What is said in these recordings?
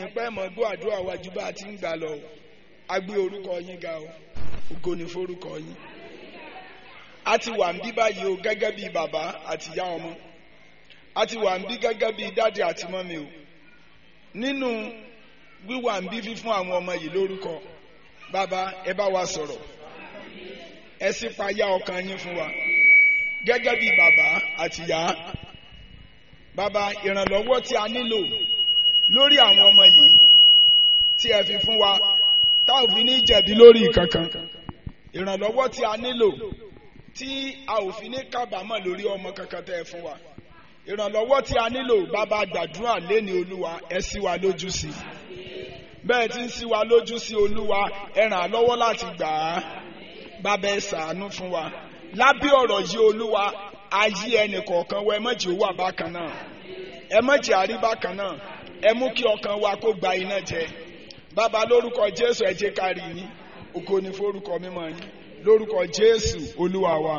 pé mọ̀ gbọ́ àdúrà wa ju bá a ti ń gbà lọ o a gbé orúkọ yín ga o ògo ni forúkọ yín a ti wà ń bí báyìí o gẹ́gẹ́ bí bàbá àti ìyá ọmọ a ti wà ń bí gẹ́gẹ́ bí dáàdì àti mọ́mi o nínú wíwà ń bí fífún àwọn ọmọ yìí lórúkọ bàbá ẹ bá wa sọ̀rọ̀ ẹ sì payá ọkàn yín fún wa gẹ́gẹ́ bí bàbá àti ìyá bàbá ìrànlọ́wọ́ tí a nílò lórí àwọn ọmọ yìí tí ẹ fi fún wa tá ò fi ní jẹ̀bi lórí kankan ìrànlọ́wọ́ tí a nílò tí a ò fi ní kábàámọ̀ lórí ọmọ kankan tẹ́ ẹ fún wa ìrànlọ́wọ́ tí a nílò bàbá gbàdúrà léni olúwa ẹ ṣí wa lójú sí i bẹ́ẹ̀ tí ń ṣí wa lójú sí olúwa ẹ ràn á lọ́wọ́ láti gbà á bàbá ẹ ṣàánú fún wa lábẹ́ ọ̀rọ̀ yìí olúwa ayé ẹnì kọ̀ọ̀kan wa ẹ má jẹ́ ó wà bákan náà ẹ má jẹ́ àrí bákan náà ẹ mú kí ọkàn wa kó gba iná jẹ bàbá lórúkọ jésù ẹ jẹ́ ká rí yín ògo ni forúkọ mímọ́ yín lórúkọ jésù olúwa wa.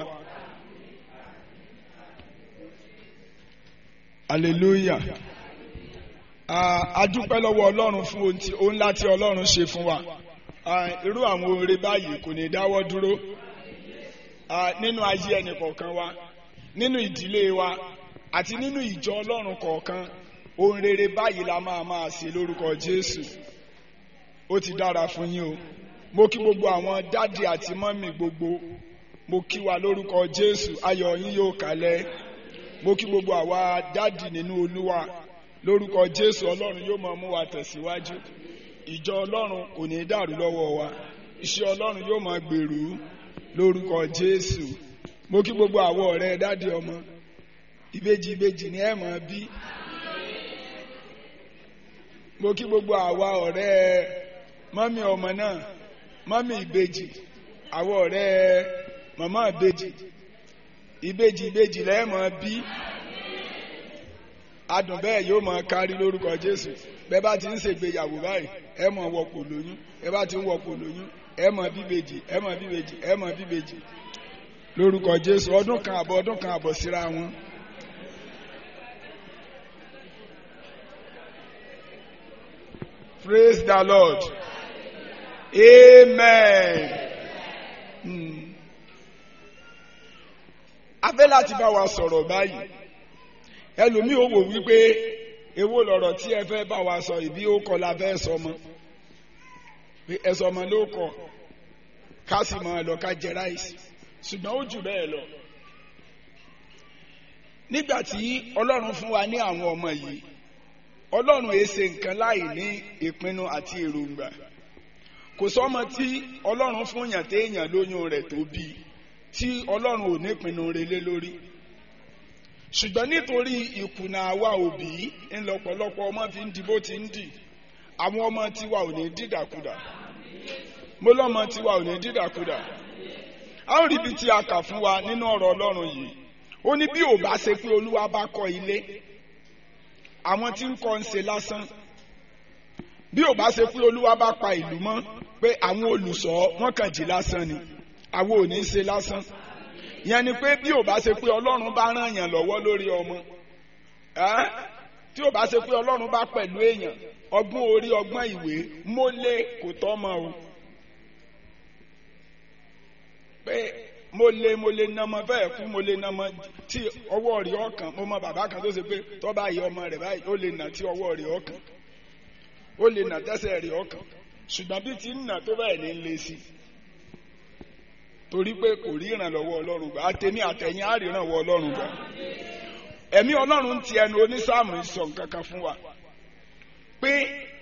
hallelujah a dúpẹ́ lọ́wọ́ ọlọ́run fún ohun tí ohun láti ọlọ́run ṣe fún wa irú àwọn oore báyìí kò ní dáwọ́ dúró nínú ayé ẹnì kọ̀ọ̀kan wa nínú ìdílé wa àti nínú ìjọ ọlọ́run kọ̀ọ̀kan ohun rere báyìí la máa máa ṣe lórúkọ jésù ó ti dára fún yín o mo kí gbogbo àwọn dádì àti mọ́mì gbogbo mo kí wa lórúkọ jésù ayọ̀ yín yóò kalẹ̀ mo kí gbogbo àwa dádì nínú olúwa lórúkọ jésù ọlọ́run yóò máa mú wa tẹ̀síwájú ìjọ ọlọ́run kò ní dàrú lọ́wọ́ wa iṣẹ́ ọlọ́run yóò máa gbèrú lórúkọ jésù mo kí gbogbo àwọ ọ̀rẹ́ dádì ọmọ ìbejì ìbejì ni ẹ máa bí mo kí gbogbo àwa ọ̀rẹ́ mọ́mí ọmọ náà mọ́mí ìbejì àwọ ọ̀rẹ́ màmá ìbejì ìbejì ìbejì lẹ́ẹ̀ máa bí adùn bẹ́ẹ̀ yóò máa kárí lórúkọ jésù bẹ́ẹ̀ bá ti ń ṣègbéyàwó báyìí ẹ máa wọ̀pọ̀ lóyún ẹ bá ti ń wọ̀pọ̀ lóyún ẹ máa bíbejì ẹ máa bíbejì ẹ máa bíbejì lórúkọ jésù ọdún kan àbọ̀ ọdún kan àbọ̀ síra wọn. praise the lord amen. Hmm. a fẹ́ láti bá wa sọ̀rọ̀ báyìí ẹlòmíì ò wò wípé èwo lọ̀rọ̀ tí ẹ fẹ́ bá wa sọ ìbí ó kọ́ la fẹ́ sọ mọ́ ẹ sọ ọmọ ló kọ ká sì máa lọ ká jẹ ráìsì ṣùgbọ́n ó jù bẹ́ẹ̀ lọ. nígbà tí ọlọ́run fún wa ní àwọn ọmọ yìí ọlọ́run èé ṣe nǹkan láì ní ìpinnu àti èròǹgbà kò sọ́mọ tí ọlọ́run fún yàn téèyàn lóyún rẹ̀ tó bí tí ọlọ́run ò ní ìpinnu rẹ̀ lé lórí ṣùgbọ́n nítorí ìkùnà àwa òbí ńlọ́pọ̀lọpọ̀ ọmọ fi ń di bó ti ń dì àwọn ọmọ tiwa ò ní dídàkudà mo lọ́mọ tiwa ò ní dídàkudà a ó rí ibi tí a kà fún wa nínú ọ̀rọ̀ ọlọ́run yìí ó ní bí ò bá ṣe pé olúwa bá kọ́ ilé àwọn tí ń kọ́ ń ṣe lásán bí ò bá ṣe pé olúwa bá pa ìlú mọ́ pé àwọn olùṣọ́ wọn kàn jí lásán ni àwọn ò ní ṣe lásán yẹn ni pé bí ò bá ṣe pé ọlọ́run bá ràn yàn lọ́wọ́ lórí ọmọ tí ò bá ṣe pé ọlọ́run bá pẹ̀lú èèyàn ọgbọ́n orí ọgbọ́n ìwé mólé kò tọ́mọ o pé mo lè mo lè nàmọ bẹ́ẹ̀ kú mo lè nàmọ tí ọwọ́ rẹ̀ ọkàn mo mọ bàbá kan tó ṣe pé tọ́ba yìí ọmọ rẹ̀ báyìí ó lè nà tí ọwọ́ rẹ̀ ọkàn ó lè nà tẹ́sẹ̀ rẹ̀ ọkàn ṣùgbọ́n bí ti ń nà tó bẹ́ẹ̀ ní lé sí torí pé kò rí ìrànlọ́wọ́ ọlọ́run gbà àtẹ̀mí àtẹ̀yìn á rí ìrànlọ́wọ́ ọlọ́run gbà ẹ̀mí ọlọ́run ti ẹnu onísáàmù sọ nǹkan kan fún wa pé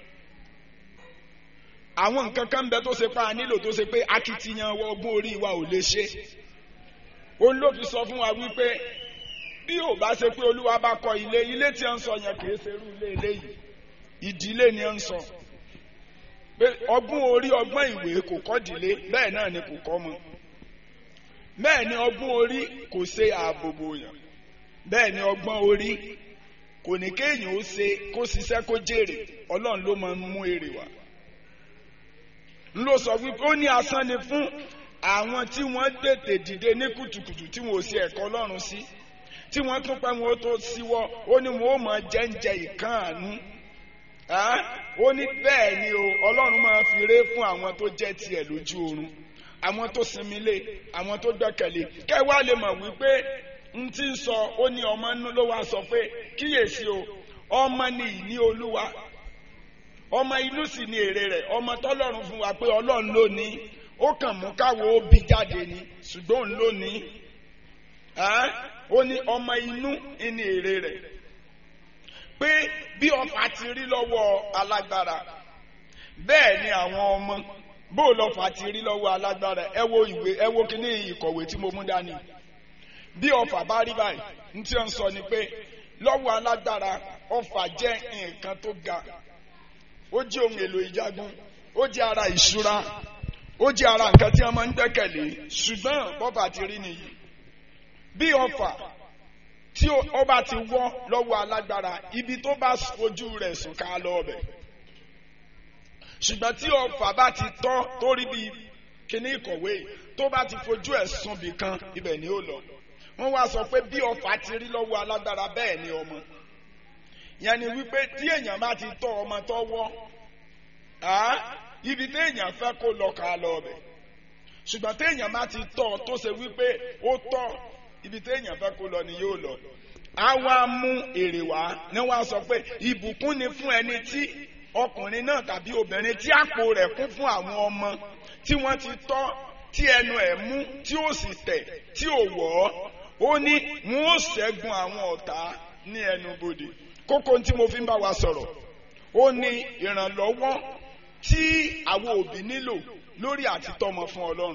àwọn nǹkan kan bẹ tó ṣe pa á nílò tó ṣe pé akitiyan ọgbọ́n orí wa ò lè ṣe òun ló fi sọ fún wa wípé bí ò bá ṣe pé olúwa bá kọ́ ilé ilé tí ẹ ń sọ yẹn kì í ṣe irú ilé eléyìí ìdílé ni ẹ ń sọ pé ọgbọ́n orí ọgbọ́n ìwé kò kọ́ ìdílé bẹ́ẹ̀ náà ni kò kọ́ mọ bẹ́ẹ̀ ni ọgbọ́n orí kò ṣe ààbòbò yàn bẹ́ẹ̀ ni ọgbọ́n orí kò ní kéèyàn ó ṣe kó ṣiṣẹ́ kó jèrè ọlọ́run ló máa ń mú èrè wá n ló sọ wípé ó ní asán ni fún àwọn tí wọ́n tètè dìde ní kùtùkùtù tí wọ́n ò sí ẹ̀kọ́ ọlọ́run sí tí wọ́n tún pẹ́ wọn ó tó síwọ́ ó ní wọn ó máa jẹ́ǹjẹ ìkáàánú Ẹ́, ó ní bẹ́ẹ̀ ni o ọlọ́run máa fi ré fún àwọn tó jẹ́ tiẹ̀ lójú oorun àwọn tó sinmi lé àwọn tó gbẹ́kẹ̀lé kẹwàá lè mọ̀ wípé n ti ń sọ ó ní ọmọ inú ló wá sọ pé kíyèsí o ọmọ ni ìní olúwa ọmọ inú sì ni èrè rẹ̀ ọmọ tọ́lọ́run fún wa pé ọlọ́run ló ní ó kàn mú káwo ó bí jáde ni ṣùgbọ́n òun ló ní Ẹ́, ó ní ọmọ inú ni èrè rẹ̀ pé bí ọfà ti rí lọ́wọ́ alágbára bẹ́ẹ̀ ni àwọn ọmọ bó lọ́fà ti rí lọ́wọ́ alágbára ẹ wo ìwé ẹ wo kíní ìkọ̀wé tí mo mú dání bí ọfà bá rí báyìí ní tí ó ń sọ ni pé lọ́wọ́ alágbára ọfà jẹ́ nǹkan tó ga ó jẹ́ ohun èlò ìjagun ó jẹ́ ara ìṣúra ó jẹ́ ara nǹkan tí wọ́n máa ń gbẹ́kẹ̀lé ṣùgbọ́n bọ́fà ti rí nìyí bí ọfà tí ó bá ti wọ́ lọ́wọ́ alágbára ibi tó bá fojú rẹ̀ sùn ká lọ ọbẹ̀ ṣùgbọ́n tí ọfà bá ti tọ́ tó rí bí kíní ìkọ̀wé tó bá ti fojú ẹ̀ sùn bì kan ibẹ̀ ni ó lọ wọ́n wá sọ pé bí ọfà ti rí lọ́wọ́ alágbára bẹ́ẹ̀ ni ọmọ yẹn ni wípé tí èèyàn bá ti tọ́ ọmọ tó wọ́ ibi tí èèyàn fẹ́ kó lọ ká lọ ọbẹ̀ ṣùgbọ́n tí èèyàn bá ti tọ́ tó ṣe wípé ó tọ́ ibi tí èèyàn fẹ́ kó lọ ni yóò lọ a wá mú èrè wá ní wọ́n á sọ pé ìbùkún ni fún ẹni tí ọkùnrin náà tàbí obìnrin tí àpò rẹ̀ kún fún àwọn ọmọ tí wọ́n ti tọ́ tí ẹnu ẹ̀ mú tí ó sì tẹ̀ tí ò wọ̀ ọ́ ó ní wọ́n ó ṣẹ́gun àwọn ọ̀tá ní ẹnu bodè kókó tí mo fi ń bá wa sọ̀rọ̀ ó ní ìrànlọ́wọ́ tí àwọn òbí nílò lórí àtitọ́mọ fún Ọlọ́run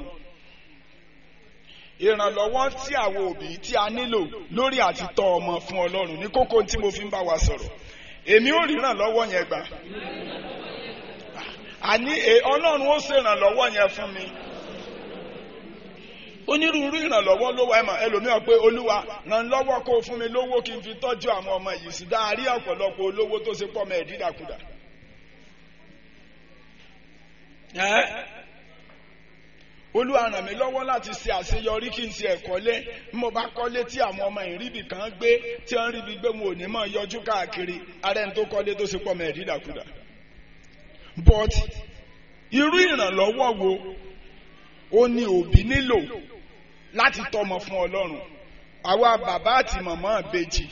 ìrànlọ́wọ́ tí àwọn òbí tí a nílò lórí àti tọ́ ọmọ fún ọlọ́run ní kókó tí mo fi ń bá wa sọ̀rọ̀ èmi ò rí ìrànlọ́wọ́ yẹn gbà àní ọlọ́run ó ṣe ìrànlọ́wọ́ yẹn fún mi onírúurú ìrànlọ́wọ́ ló wà ẹ̀mọ̀ ẹlòmíràn pé olúwa ràn lọ́wọ́ kó o fún mi lówó kí n fi tọ́jú àwọn ọmọ yìí sí dáa rí ọ̀pọ̀lọpọ̀ olówó tó ṣe pọ̀ mọ́ ẹ̀dídàkudà olúwa ràn mí lọ́wọ́ láti ṣe àṣeyọrí kí n ṣe ẹ̀kọ́lé bí mo bá kọ́lé tí àwọn ọmọ ìríbì kan gbé tí wọ́n ríbi gbé wọn ò ní mọ̀ yọjú káàkiri ara ẹni tó kọ́lé tó ṣe pọ̀ mọ́ ẹ̀dídàkudà. but irú ìrànlọ́wọ́ wo ó ní òbí nílò láti tọ́mọ fún ọlọ́run àwa bàbá àti màmá àbèjì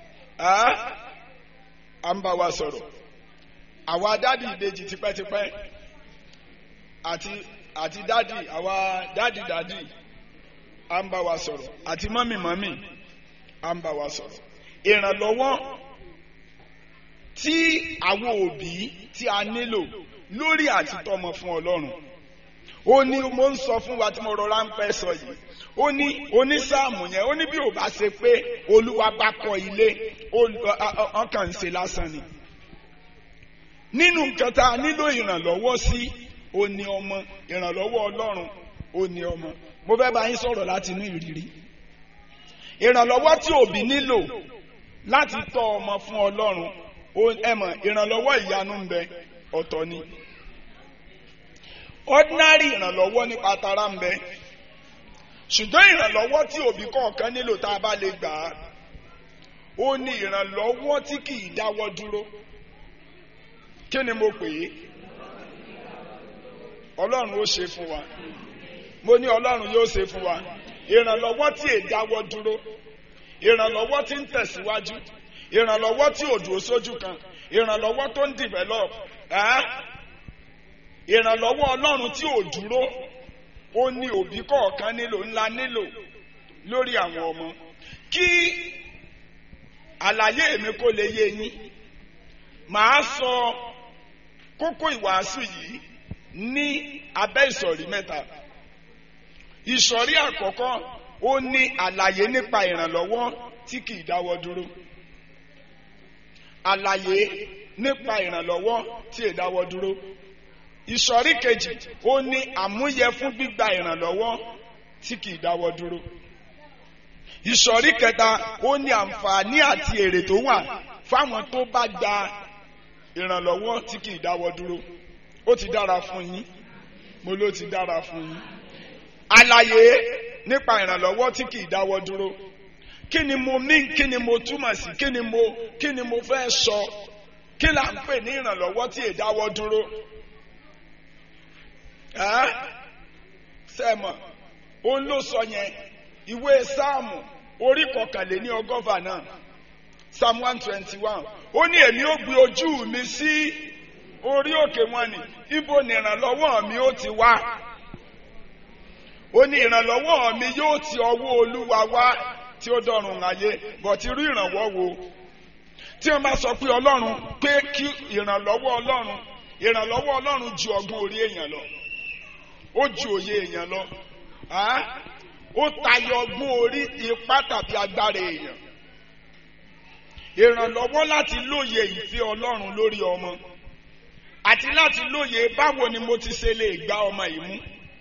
à ń bá wa sọ̀rọ̀ àwa dádì ìbejì tipẹ́tipẹ́ àti àti dádì àwa dádì dádì à ń bá wa sọ̀rọ̀ àti mọ́mì mọ́mì à ń bá wa sọ̀rọ̀ ìrànlọ́wọ́ tí àwọn òbí tí a nílò lórí àtitọ́mọ fún ọlọ́run ó ní mo ń sọ fún wa tí mo rọra ń pẹ́ sọ yìí ó ní onísáàmù yẹn ó ní bí ò bá ṣe pé olúwa bá kọ́ ilé ọkàn ń ṣe lásán ni nínú nǹkan tá a nílò ìrànlọ́wọ́ sí ó ní ọmọ ìrànlọ́wọ́ ọlọ́run ó ní ọmọ mo fẹ́ bá yín sọ̀rọ̀ láti inú ìrírí ìrànlọ́wọ́ tí òbí nílò láti tọ́ ọmọ fún ọlọ́run ẹ mọ̀ ìrànlọ́wọ́ ìyanu ń bẹ ọ̀tọ̀ ni ordinary ìrànlọ́wọ́ nípa tara ń bẹ ṣùgbọ́n ìrànlọ́wọ́ tí òbí kọ̀ọ̀kan nílò tá a bá lè gbà á ó ní ìrànlọ́wọ́ tí kì í dáwọ́ dúró kí ni mo pè é ọlọ́run ó ṣe fún wa mo ní ọlọ́run yóò ṣe fún wa ìrànlọ́wọ́ tí è dáwọ́ dúró ìrànlọ́wọ́ tí ń tẹ̀síwájú ìrànlọ́wọ́ tí ò dúró sójú kan ìrànlọ́wọ́ tó ń develop ìrànlọ́wọ́ ọlọ́run tí ò dúró ó ní òbí kọ̀ọ̀kan nílò ńlá nílò lórí àwọn ọmọ kí àlàyé mi kó lè yé yín màá sọ kókó ìwàásù yìí ní abẹ́ ìsọ̀rí mẹ́ta ìsọ̀rí àkọ́kọ́ ó ní àlàyé nípa ìrànlọ́wọ́ tí kì í dáwọ́ dúró àlàyé nípa ìrànlọ́wọ́ tí è dáwọ́ dúró ìsọ̀rí kejì ó ní àmúyẹ fún gbígba ìrànlọ́wọ́ tí kì í dáwọ́ dúró ìsọ̀rí kẹta ó ní àǹfààní àti èrè tó wà fáwọn tó bá gba ìrànlọ́wọ́ tí kì í dáwọ́ dúró ó ti dára fún yín mo ló ti dára fún yín àlàyé nípa ìrànlọ́wọ́ tí kì í dáwọ́ dúró kí ni mo mean kí ni mo túmọ̀ sí kí ni mo kí ni mo fẹ́ sọ kí là ń pè ní ìrànlọ́wọ́ tí èdáwọ́ dúró ẹ́ sẹ́mọ̀ òun ló sọ yẹn ìwé sáàmù orí kọkànléní ọgọ́fà náà psalm one twenty one ó ní èmi ó gbé ojú mi sí orí òkè wọn ni ibo ni ìrànlọ́wọ́ mi ó ti wá ó ní ìrànlọ́wọ́ mi yóò ti ọwọ́ olúwa wá tí ó dọ̀rùn ayé bọ̀tí irú ìrànwọ́ wo tí wọ́n bá sọ pé ọlọ́run pé kí ìrànlọ́wọ́ ọlọ́run ìrànlọ́wọ́ ọlọ́run ju ọgbọ́n orí èèyàn lọ ó ju òye èèyàn lọ ó tayọ ọgbọ́n orí ipá tàbí agbára èèyàn ìrànlọ́wọ́ láti lóye ìfẹ́ ọlọ́run lórí ọmọ àti láti lóye báwo ni mo ti ṣe lè gba ọmọ yìí mú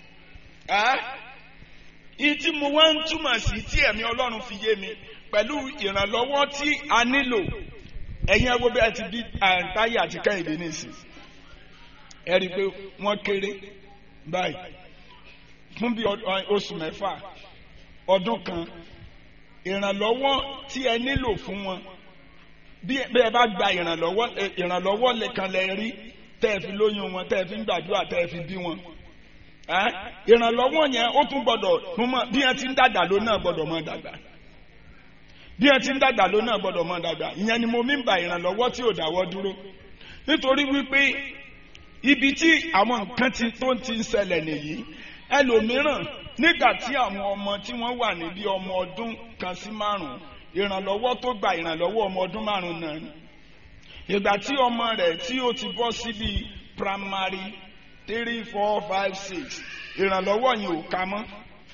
ìtí mo wá ń túmọ̀ sí tí ẹ̀mí ọlọ́run fi yé mi pẹ̀lú ìrànlọ́wọ́ tí a nílò ẹ̀yin ẹgbẹ́ bí ẹ ti bí àǹtáyà àti kẹ́hìndé nìsín ẹ rí i pé wọ́n kéré báyìí fún bí oṣù mẹ́fà ọdún kan ìrànlọ́wọ́ tí ẹ nílò fún wọn bí ẹ bá gba ìrànlọ́wọ́ ìrànlọ́wọ́ lẹ́kan lẹ rí tẹ́ ẹ fi lóyún wọn tẹ́ ẹ fi ń gbàdúrà tẹ́ ẹ fi bí wọn ìrànlọ́wọ́ yẹn ó tún gbọ́dọ̀ bí ẹ ti ń dàgbà ló náà gbọ́dọ̀ mọ́ dàgbà bí ẹ ti ń dàgbà ló náà gbọ́dọ̀ mọ́ dàgbà ìyẹn ni mo mí ń ba ìrànlọ́wọ́ tí ò dáwọ́ dúró nítorí wípé ibi tí àwọn nǹkan ti tó ti ń ṣẹlẹ̀ nìyí ẹlòmíràn nígbà tí àwọn ọmọ tí wọ́n wà níbi ọmọ ọdún kan sí márùn-ún ìrànlọ́wọ́ tó gba ìrànlọ́wọ́ ọmọ ọdún márùn-ún náà ni ìgbà tí ọmọ rẹ̀ tí ó ti bọ́ síbi primary three four five six ìrànlọ́wọ́ yẹn ò ká mọ́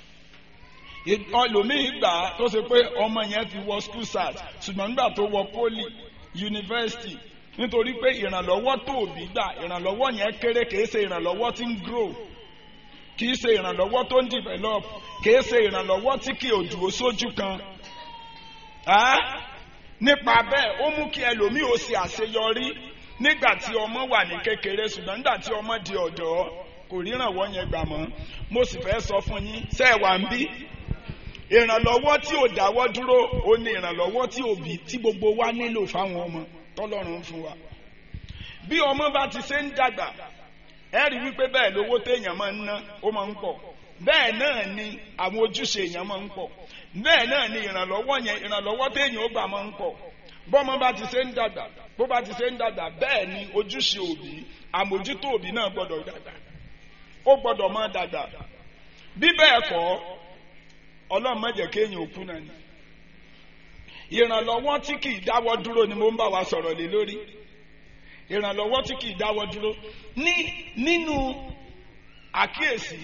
ọlòmíì gbà tó ṣe pé ọmọ yẹn ti wọ school start ṣùgbọ́n nígbà tó wọ poli university nítorí pé ìrànlọ́wọ́ tó òbí gbà ìrànlọ́wọ́ yẹn kéré kìí ṣe ìrànlọ́wọ́ tí ń grow kìí ṣe ìrànlọ́wọ́ tó ń develop kìí ṣe ìrànlọ́wọ́ tí kì í dúró sójú kan nípa bẹ́ẹ̀ ó mú kí ẹlòmíì ó ṣe àṣeyọrí nígbà tí ọmọ wà ní kékeré ṣùgbọ́n nígbà tí ọmọ di ọ̀dọ́ kò ríranwọ́ yẹn gbà mọ́ mo sì fẹ́ sọ fún yín ṣé ẹ wà ń bí ìrànlọ́wọ́ tí ò dáwọ́ dúró ó ní ìrànlọ́wọ́ tí òbí tí gbogbo wa nílò fáwọn ọmọ tọ́lọ́run fún wa bí ọmọ bá ti ṣe ń dàgbà ẹ rí wípé bẹ́ẹ̀ lówó téèyàn máa ń ná ó máa ń pọ̀ bẹ́ẹ̀ náà ni àwọn ojúṣe èèyàn máa ń pọ̀ bẹ́ẹ̀ náà ni ìrànlọ́wọ́ yẹn ìrànlọ́wọ́ téèyàn ó gbà máa ń pọ̀ bọ́mọ bá ti ṣe ń dàgbà bó bá ti ṣe ń dàgbà bẹ́ẹ̀ ni ojúṣe òbí àmójútó òbí náà gbọ́dọ̀ dàgbà ó gbọ́dọ̀ máa dàgbà bí bẹ́ẹ̀ kọ́ ọlọ́run má jẹ́ kéèyàn òkú náà ni ìrànlọ́wọ́ tí kì í dáwọ́ dúró ni mo ń bá wa sọ̀rọ̀ lé lórí ìrànlọ́wọ́ tí kì í dáwọ́ dúró ní nínú àkíyèsí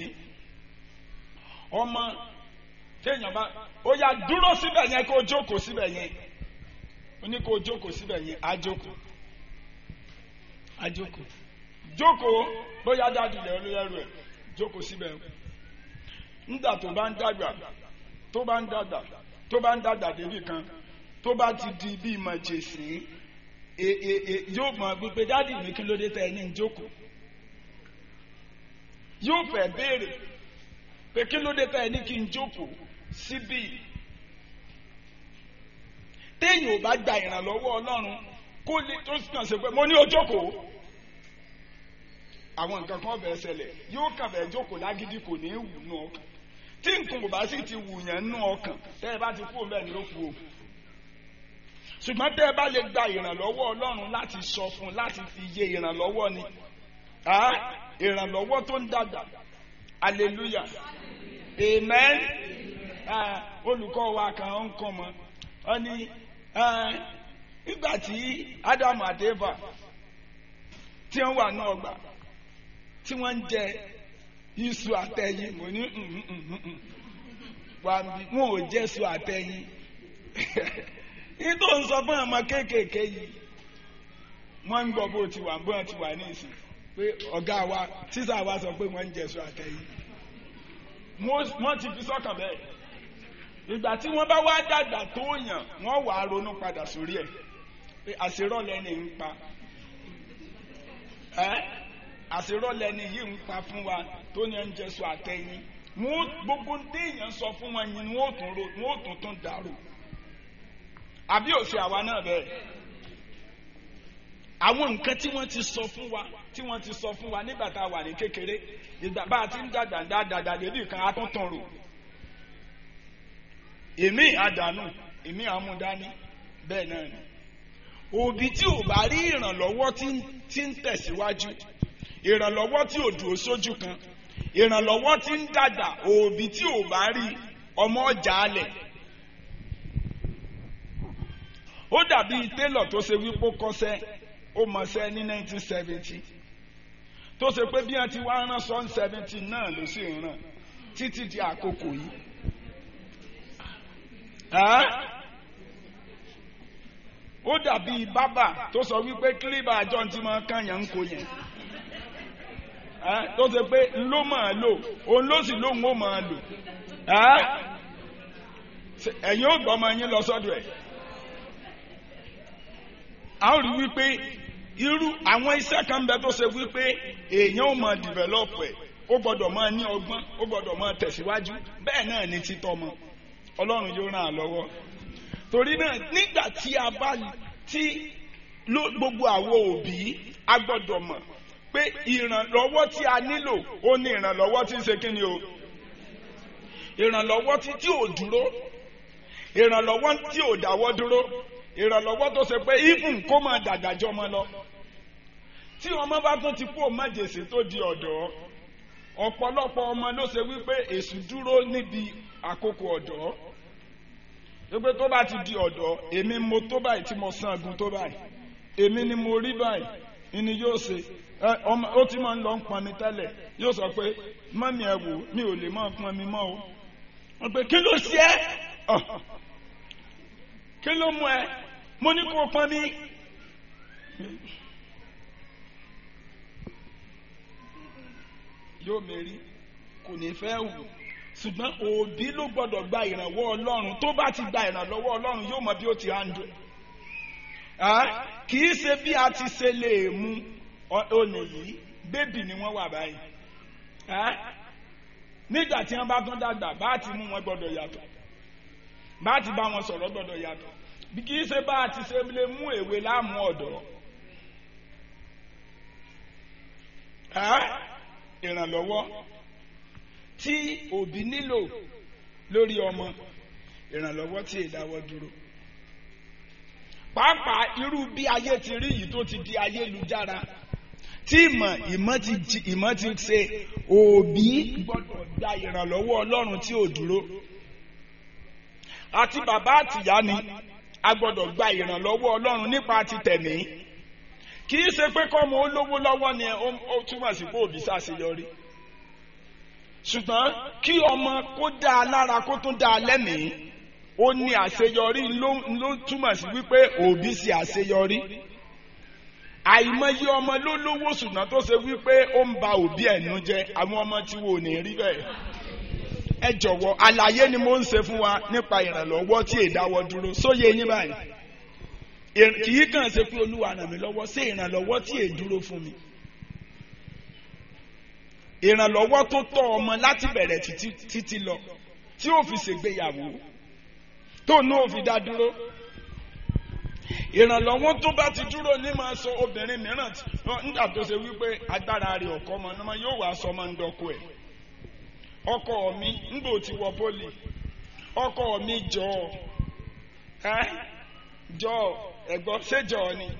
ọmọ téèyàn bá ó yá dúró síbẹ̀ yẹn kó jókòó síbẹ̀ yẹn ó ní kó jókòó síbẹ̀ yẹn á jókòó á jókòó jókòó bóyá dájú lẹ̀ olóyẹ̀rù ẹ̀ jókòó síbẹ̀ nígbà tó bá ń dàgbà tó bá ń dàgbà tó bá ń dàgbà débì kan tó bá ti di bí màjèsí yóò mọ̀ gbígbé dáàdì mi kí ló dé tẹ́ ẹ ní jókòó yóò fẹ́ béèrè pé kí ló dé tẹ́ ẹ ní kí n jókòó síbí téèyàn ò bá gba ìrànlọ́wọ́ ọlọ́run kó lè tó kàn sí pé mo ní o jókòó àwọn nǹkan kan bẹ̀ẹ́ ṣẹlẹ̀ yóò kàn bẹ̀ẹ́ jókòó lágídí kò ní í wù nù ọkàn tí nǹkan kò bá sì ti wù yẹn nù ọkàn tẹ́ ẹ bá ti kú bẹ́ẹ̀ ni ló kú o ṣùgbọ́n tẹ́ ẹ bá lè gba ìrànlọ́wọ́ ọlọ́run láti sọ fún láti fi yé ìrànlọ́wọ́ ni ìrànlọ́wọ́ tó ń dàgbà hallelujah amen olùkọ́ wa kan ń kọ́ mọ́ ọ ní nígbà tí ádámù àti éfà tí wọ́n wà ní ọgbà tí wọ́n ń jẹ iṣu àtẹ̀yìn mo ní wọn ò jẹ́ iṣu àtẹ̀yìn nítorí ń sọ fún ọmọ kéékèèké yìí wọ́n ń gbọ́ bó ti wà bó ti wà ní ìsìn pé ọ̀gá wa sísà wa sọ pé wọ́n ń jẹ iṣu àtẹ̀yìn wọ́n ti fi sọ́kàn bẹ́ẹ̀ ìgbà tí wọ́n bá wá dàgbà tó yàn wọ́n wà á ronú padà sórí ẹ̀ pé àṣírọ́lẹ̀ ni ń pa ẹ́ àṣírọ́lẹ̀ ni yìí ń pa fún wa tó ní ń jẹ́sọ àtẹ̀yìn wọ́n gbogbo téèyàn sọ fún wọn yìí wọ́n tún ro wọ́n tún tún dàrú àbí òsì àwa náà bẹ́ẹ̀ àwọn nǹkan tí wọ́n ti sọ fún wa tí wọ́n ti sọ fún wa nígbà tá a wà ní kékeré ìgbà bá a ti ń dàgbà dáadáa débi kan á tún tàn rò èmi àdánù èmi àmúdání bẹ́ẹ̀ náà ni òbí tí ò bá rí ìrànlọ́wọ́ tí ń tẹ̀síwájú ìrànlọ́wọ́ tí ò dúró sójú kan ìrànlọ́wọ́ tí ń dàgbà òbí tí ò bá rí ọmọ ọjà alẹ̀ ó dàbí télọ̀ tó ṣe wípé ó kọ́ṣẹ́ ó mọṣẹ́ ní 1970 tó ṣe pé bí wọ́n ti wá rán sọ́n 70 náà ló sì ń ràn títí di àkókò yìí. ó dàbí bábà tó sọ wípé kílíbà àjọ tí máa kànyàn ń kó yẹn tó ṣe pé ló máa lò òun ló sì lóun ó máa lò ẹ̀yin ó gbọ́ ọmọ yín lọ sọ́dọ̀ ẹ̀ a ó rí wípé irú àwọn iṣẹ́ kan bẹ tó ṣe wípé èèyàn ò máa develop ẹ̀ ó gbọ́dọ̀ máa ní ọgbọ́n ó gbọ́dọ̀ máa tẹ̀síwájú bẹ́ẹ̀ náà ni títọ́ mọ ọlọ́run yóò ràn án lọ́wọ́ torí náà nígbà tí a bá tí gbogbo àwọn òbí a gbọ́dọ̀ mọ̀ pé ìrànlọ́wọ́ tí a nílò ó ní ìrànlọ́wọ́ tí ń ṣe kí ni o ìrànlọ́wọ́ tí tí ò dúró ìrànlọ́wọ́ tí ò dáwọ́ dúró ìrànlọ́wọ́ tó ṣe pé even kó máa dàgbàjọ́ ọmọ lọ tí ọmọ bá tún ti kú májèsè tó di ọ̀dọ́ ọ̀pọ̀lọpọ̀ ọmọ ló ṣe wípé èṣù dúró níbi àkókò ọ̀dọ́ wípé tó bá ti di ọ̀dọ́ èmi mo tó báyìí tí mo san agun tó báyìí èmi ni mo rí báyìí ni yóò ṣe ó ti máa ń lọ ń pọn mi tẹ́lẹ̀ yóò sọ pé mọ́mí ẹ wò mi ò lè máa pọn mi mọ́ o wọ́n pe kí ló ṣe ẹ́ kí ló mú ẹ mo ní kó pọn mi. yóò mérí kò ní fẹ́ wù ṣùgbọ́n òbí ló gbọ́dọ̀ gba ìrànwọ́ ọlọ́run tó bá ti gba ìrànlọ́wọ́ ọlọ́run yóò mọ bí ó ti handle kì í ṣe bí a ti ṣe lè mú olè yìí bébì ni wọ́n wà báyìí nígbà tí wọ́n bá tún dàgbà bá ti mú wọn gbọ́dọ̀ yàtọ̀ bá ti bá wọn sọ̀rọ̀ gbọ́dọ̀ yàtọ̀ bí kì í ṣe bá a ti ṣe lè mú èwe láàmú ọ̀dọ́ ìrànlọ́wọ́ tí òbí nílò lórí ọmọ ìrànlọ́wọ́ tí ìdáwọ́ dúró pàápàá irú bí ayé ti rí yìí tó ti di ayélujára tí ìmọ̀ ìmọ̀ ti jí ìmọ̀ ti ṣe òbí gbọ́dọ̀ gba ìrànlọ́wọ́ ọlọ́run tí ò dúró àti bàbá àtìyá ni a gbọ́dọ̀ gba ìrànlọ́wọ́ ọlọ́run nípa ti tẹ̀mí kì í ṣe pé kọ́mọ olówó lọ́wọ́ ni ó túmọ̀ sí pé òbí ṣàṣeyọrí ṣùgbọ́n kí ọmọ kó dá a lára kó tún dá a lẹ́mìí ó ní àṣeyọrí ló túmọ̀ sí wípé òbí ṣe àṣeyọrí àìmọye ọmọ ló lówó ṣùgbọ́n tó ṣe wípé ó ń ba òbí ẹ̀nu jẹ́ àwọn ọmọ tí wò ní rí bẹ́ẹ̀ ẹ jọ̀wọ́ àlàyé ni mo ń ṣe fún wa nípa ìrànlọ́wọ́ tí èdáwọ́ dúró sóye yín báyìí kì í kàn ṣe pé olúwa ràn mí lọ́wọ́ sí ìrànlọ́wọ́ tí èdúró fún mi ìrànlọ́wọ́ tó tọ́ ọmọ láti bẹ̀rẹ̀ títí lọ tí ó fi ṣègbéyàwó tó ní ó fi dá dúró ìrànlọ́wọ́ tó bá ti dúró ní máa sọ obìnrin mìíràn nígbà tó ṣe wípé agbára rẹ̀ ọkọ ọmọ náà yóò wá sọmọ ń dọkọ ẹ̀ ọkọ mi ńgbò ti wọ pólì ọkọ mi jọ ẹ jọ ẹ̀gbọ́n ṣéjọ ni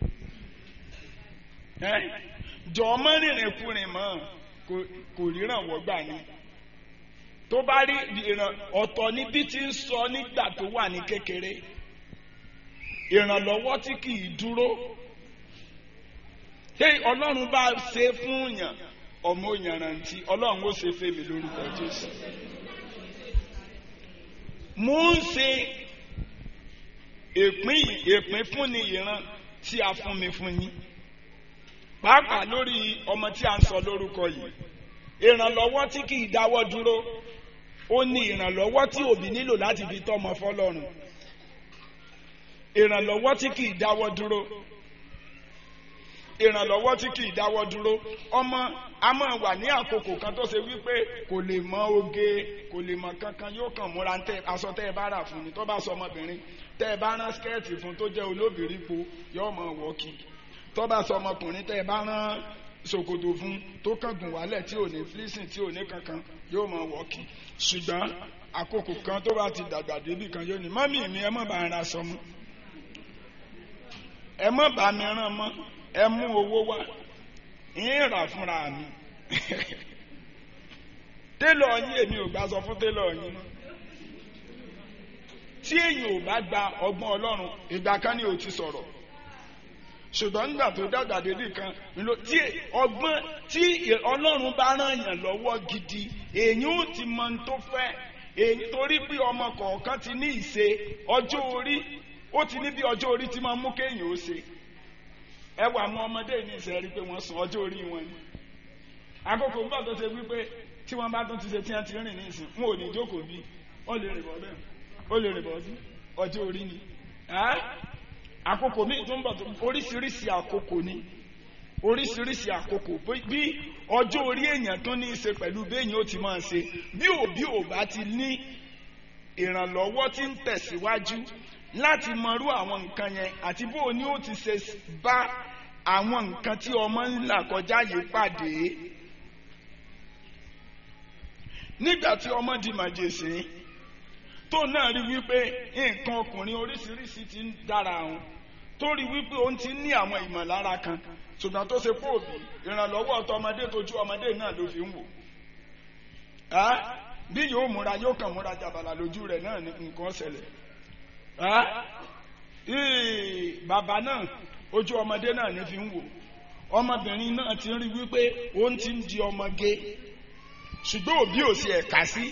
ẹ jọ ọmọ rìnrìn kùnrin mọ́ kò ríran wọ́gbà ni tó bá rí ìràn ọ̀tọ̀ níbi tí ń sọ nígbà tó wà ní kékeré ìrànlọ́wọ́ tí kì í dúró ṣé ọlọ́run bá ṣe fún yàn ọmọ òyìnrántí ọlọ́run ó ṣe fèmí lórúkọ jésù mo ń ṣe èpín èpín fún ni ìran tí a fún mi fún yín pàápàá lórí ọmọ tí a ń sọ lórúkọ yìí ìrànlọ́wọ́ tí kì í dáwọ́ dúró ó ní ìrànlọ́wọ́ tí òbí nílò láti fi tọ́mọ fọlọ́run ìrànlọ́wọ́ tí kì í dáwọ́ dúró ìrànlọ́wọ́ tí kì í dáwọ́ dúró ọmọ a máa wà ní àkókò kan tó ṣe wípé kò lè mọ oge kò lè mọ kankan yóò kàn múra tẹ aṣọ tẹ ẹ bá rà fún ni tó bá sọ ọmọbìnrin tẹ ẹ bá rán skẹ́ẹ̀tì fún tó jẹ́ olóbìrí po yóò mọ wọ́ kí tó bá sọ ọmọkùnrin tẹ́ ẹ bá rán ṣòkòtò fún tó kángun wálẹ̀ tí ò ní fílísìn tí ò ní kankan yóò mọ wọ́ọ̀kì ṣùgbọ́n àkókò kan tó bá ti dàgbà débì kan yóò ní mọ́mì mi ẹ má bá ń ra aṣọ mọ́ ẹ má bá mi rán mọ́ ẹ mú owó wá ń rà fúnra mi télọ̀ yín èmi ò gbà sọ fún télọ̀ yín tí èyàn ò bá gba ọgbọ́n ọlọ́run ìgbà kan ni ò ti sọ̀rọ̀ ṣùgbọ́n nígbà tó dàgbà dédé kan tí ọgbọ́n tí ọlọ́run bá ràn yàn lọ́wọ́ gidi èyàn ò ti mọ ohun tó fẹ́ èyí torí pé ọmọ kọ̀ọ̀kan ti ní ìṣe ọjọ́ orí ó ti ní bí ọjọ́ orí ti máa mú kéèyàn ó ṣe ẹ wà àwọn ọmọdé ní ìṣẹ́ rí pé wọ́n sùn ọjọ́ orí wọn ni àkókò ń bọ̀ tó ṣe wípé tí wọ́n bá tún ti ṣe tí wọ́n ti rìn ní ìsìn wọn ò ní jókòó bí ó lè rìn bọ́ bẹ́ẹ̀ ó lè rìn bọ́ sí ọjọ́ orí ni àkókò míì tó ń bọ̀ tó oríṣiríṣi àkókò ni oríṣiríṣi àkókò bí ọjọ́ orí èèyàn tó ní í ṣe pẹ̀lú béèyàn ó ti máa ṣe bí òbí ò bá ti ní ìrànlọ́wọ́ tí ń tẹ̀síwájú láti mọrú àwọn nǹkan yẹn àti bó o ní ó ti ṣe bá àwọn nǹkan tí ọmọ ń là kọjá yìí pàdé nígbà tí ọmọ di màjèṣe tó náà rí wípé nǹkan ọkùnrin oríṣiríṣi ti ń dára àwọn tó rí wípé òun ti ní àwọn ìmọ̀lára kan ṣùgbọ́n tó ṣe pé òbí ìrànlọ́wọ́ ọ̀tọ̀ tójú ọmọdé náà ló fi ń wò bí yóò múra yóò kàn múra jàbàlà lójú rẹ̀ náà ní nǹkan ṣẹlẹ̀ bàbá náà ojú ọmọdé náà ní fi ń wò ọmọbìnrin náà ti rí wípé òun ti ń di ọmọge ṣùgbọ́n òbí ò sí ẹ̀ka sí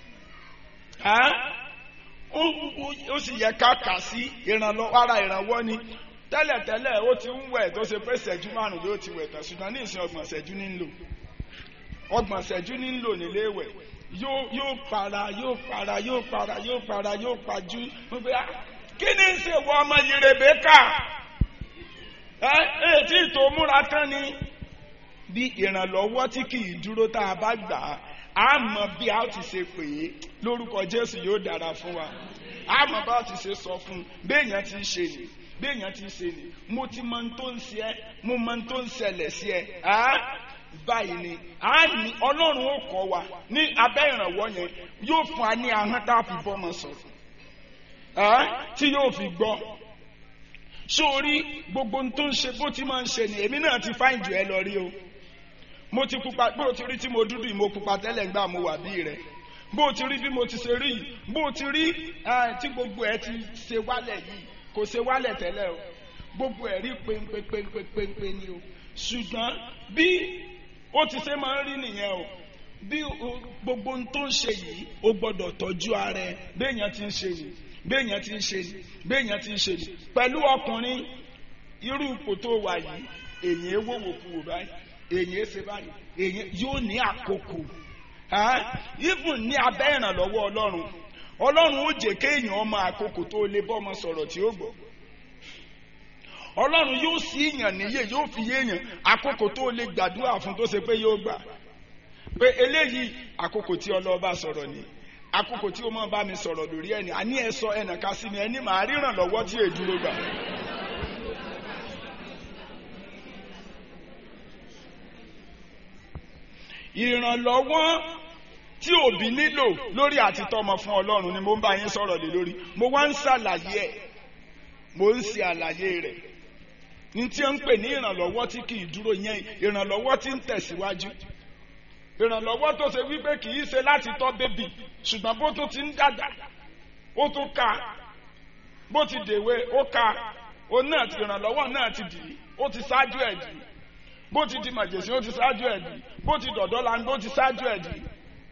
ó sì yẹ ká kà sí ìrànlọ́wọ́ ara ìrànwọ́ ni tẹ́lẹ̀tẹ́lẹ̀ ó ti ń wẹ̀ tó ṣe pé ṣẹ́jú márùn ló ti wẹ̀ tán ṣùgbọ́n ní ìsìn ọgbọ̀n ṣẹ́jú ní ń lò ọgbọ̀n ṣẹ́jú ní ń lò nílé ìwẹ̀ yóò para yóò para yóò para yóò para yóò pajú wípé kí ni ń ṣe wọ ọmọ yìí Rèbékà ẹ ẹ tí ìtò múra tán ni bí ìrànlọ́wọ́ tí kì í dúró tá a bá gbà á a mọ̀ bí a ti ṣe pè é lórúkọ Jésù yóò dára fún wa a mọ̀ bá a ti ṣe sọ fún béèyàn ti ṣe nì béèyàn ti ṣe nì mo ti mọ̀ tó ń ṣe ẹ́ mo mọ̀ tó ń ṣẹlẹ̀ sí ẹ báyìí ni a ní Ọlọ́run ó kọ́ wa ní abẹ́ ìrànwọ́ yẹn yóò fún wa ní ahọ́n tá a fi bọ́mọ sọ̀rọ̀ tí yóò fi gbọ́ sórí gbogbo tó ń ṣe bó ti máa ń ṣe ni èmi náà ti fáìn jù ẹ lọ rí o mo ti pupa bó ti rí tí mo dúdú yìí mo pupa tẹ́lẹ̀ ńgbà mo wà bí rẹ bó ti rí bí mo ti ṣe rí yìí bó ti rí tí gbogbo ẹ ti ṣe wálẹ̀ yìí kò ṣe wálẹ̀ tẹ́lẹ̀ o gbogbo ẹ rí péńpéńpéńpé ni o ṣùgbọ́n bí ó ti ṣe máa ń rí nìyẹn o bí gbogbo ohun tó ń ṣe yìí ó gbọ́dọ̀ tọ́jú ara ẹ béèyàn ti ń ṣe yìí béèyàn ti ń ṣe yìí béèyàn ti ń ṣe yìí pẹ̀lú ọkùnrin irú ipò tó wà yìí èyí ewúwo kú wò báyìí èyí ṣe báyìí èyí yóò ní àkókò even ní abẹ́ ìrànlọ́wọ́ ọlọ́run ọlọ́run ó jẹ́ kéèyàn ọmọ àkókò tó lè bọ́mọ sọ̀rọ̀ tí ó gbọ́ ọlọ́run yóò sí èèyàn níyè yóò fi yéèyàn àkókò tó lè gbàdúrà fún tó ṣe pé yóò gbà pé eléyìí àkókò tí ọlọ́ba sọ̀rọ̀ ni àkókò tí ó máa bá mi sọ̀rọ̀ lórí ẹni àní ẹ sọ ẹnìkan sí mi ẹni màá ríran lọ́wọ́ tí èdúró gbà. ìrànlọ́wọ́ tí òbí nílò lórí àti tọ́mọ fún ọlọ́run ni mo ń bá yín sọ̀rọ̀ lé lórí mo wá ń ṣàlàyé ẹ̀ mo ń ṣe àlàyé rẹ̀ ní tí ó ń pè ní ìrànlọ́wọ́ tí kì í dúró yẹn ìrànlọ́wọ́ tí ń tẹ̀síwájú ìrànlọ́wọ́ tó ṣe wípé kì í ṣe láti tọ́ bébì ṣùgbọ́n bó tó ti ń dàgbà ó tún ka bó ti dèwe ó ka òun náà ti ìrànlọ́wọ́ náà ti dì í ó ti ṣáájú ẹ̀ dì í bó ti di màjèsí ó ti ṣáájú ẹ̀ dì í bó ti dọ̀dọ́ la bó ti ṣáájú ẹ̀ dì í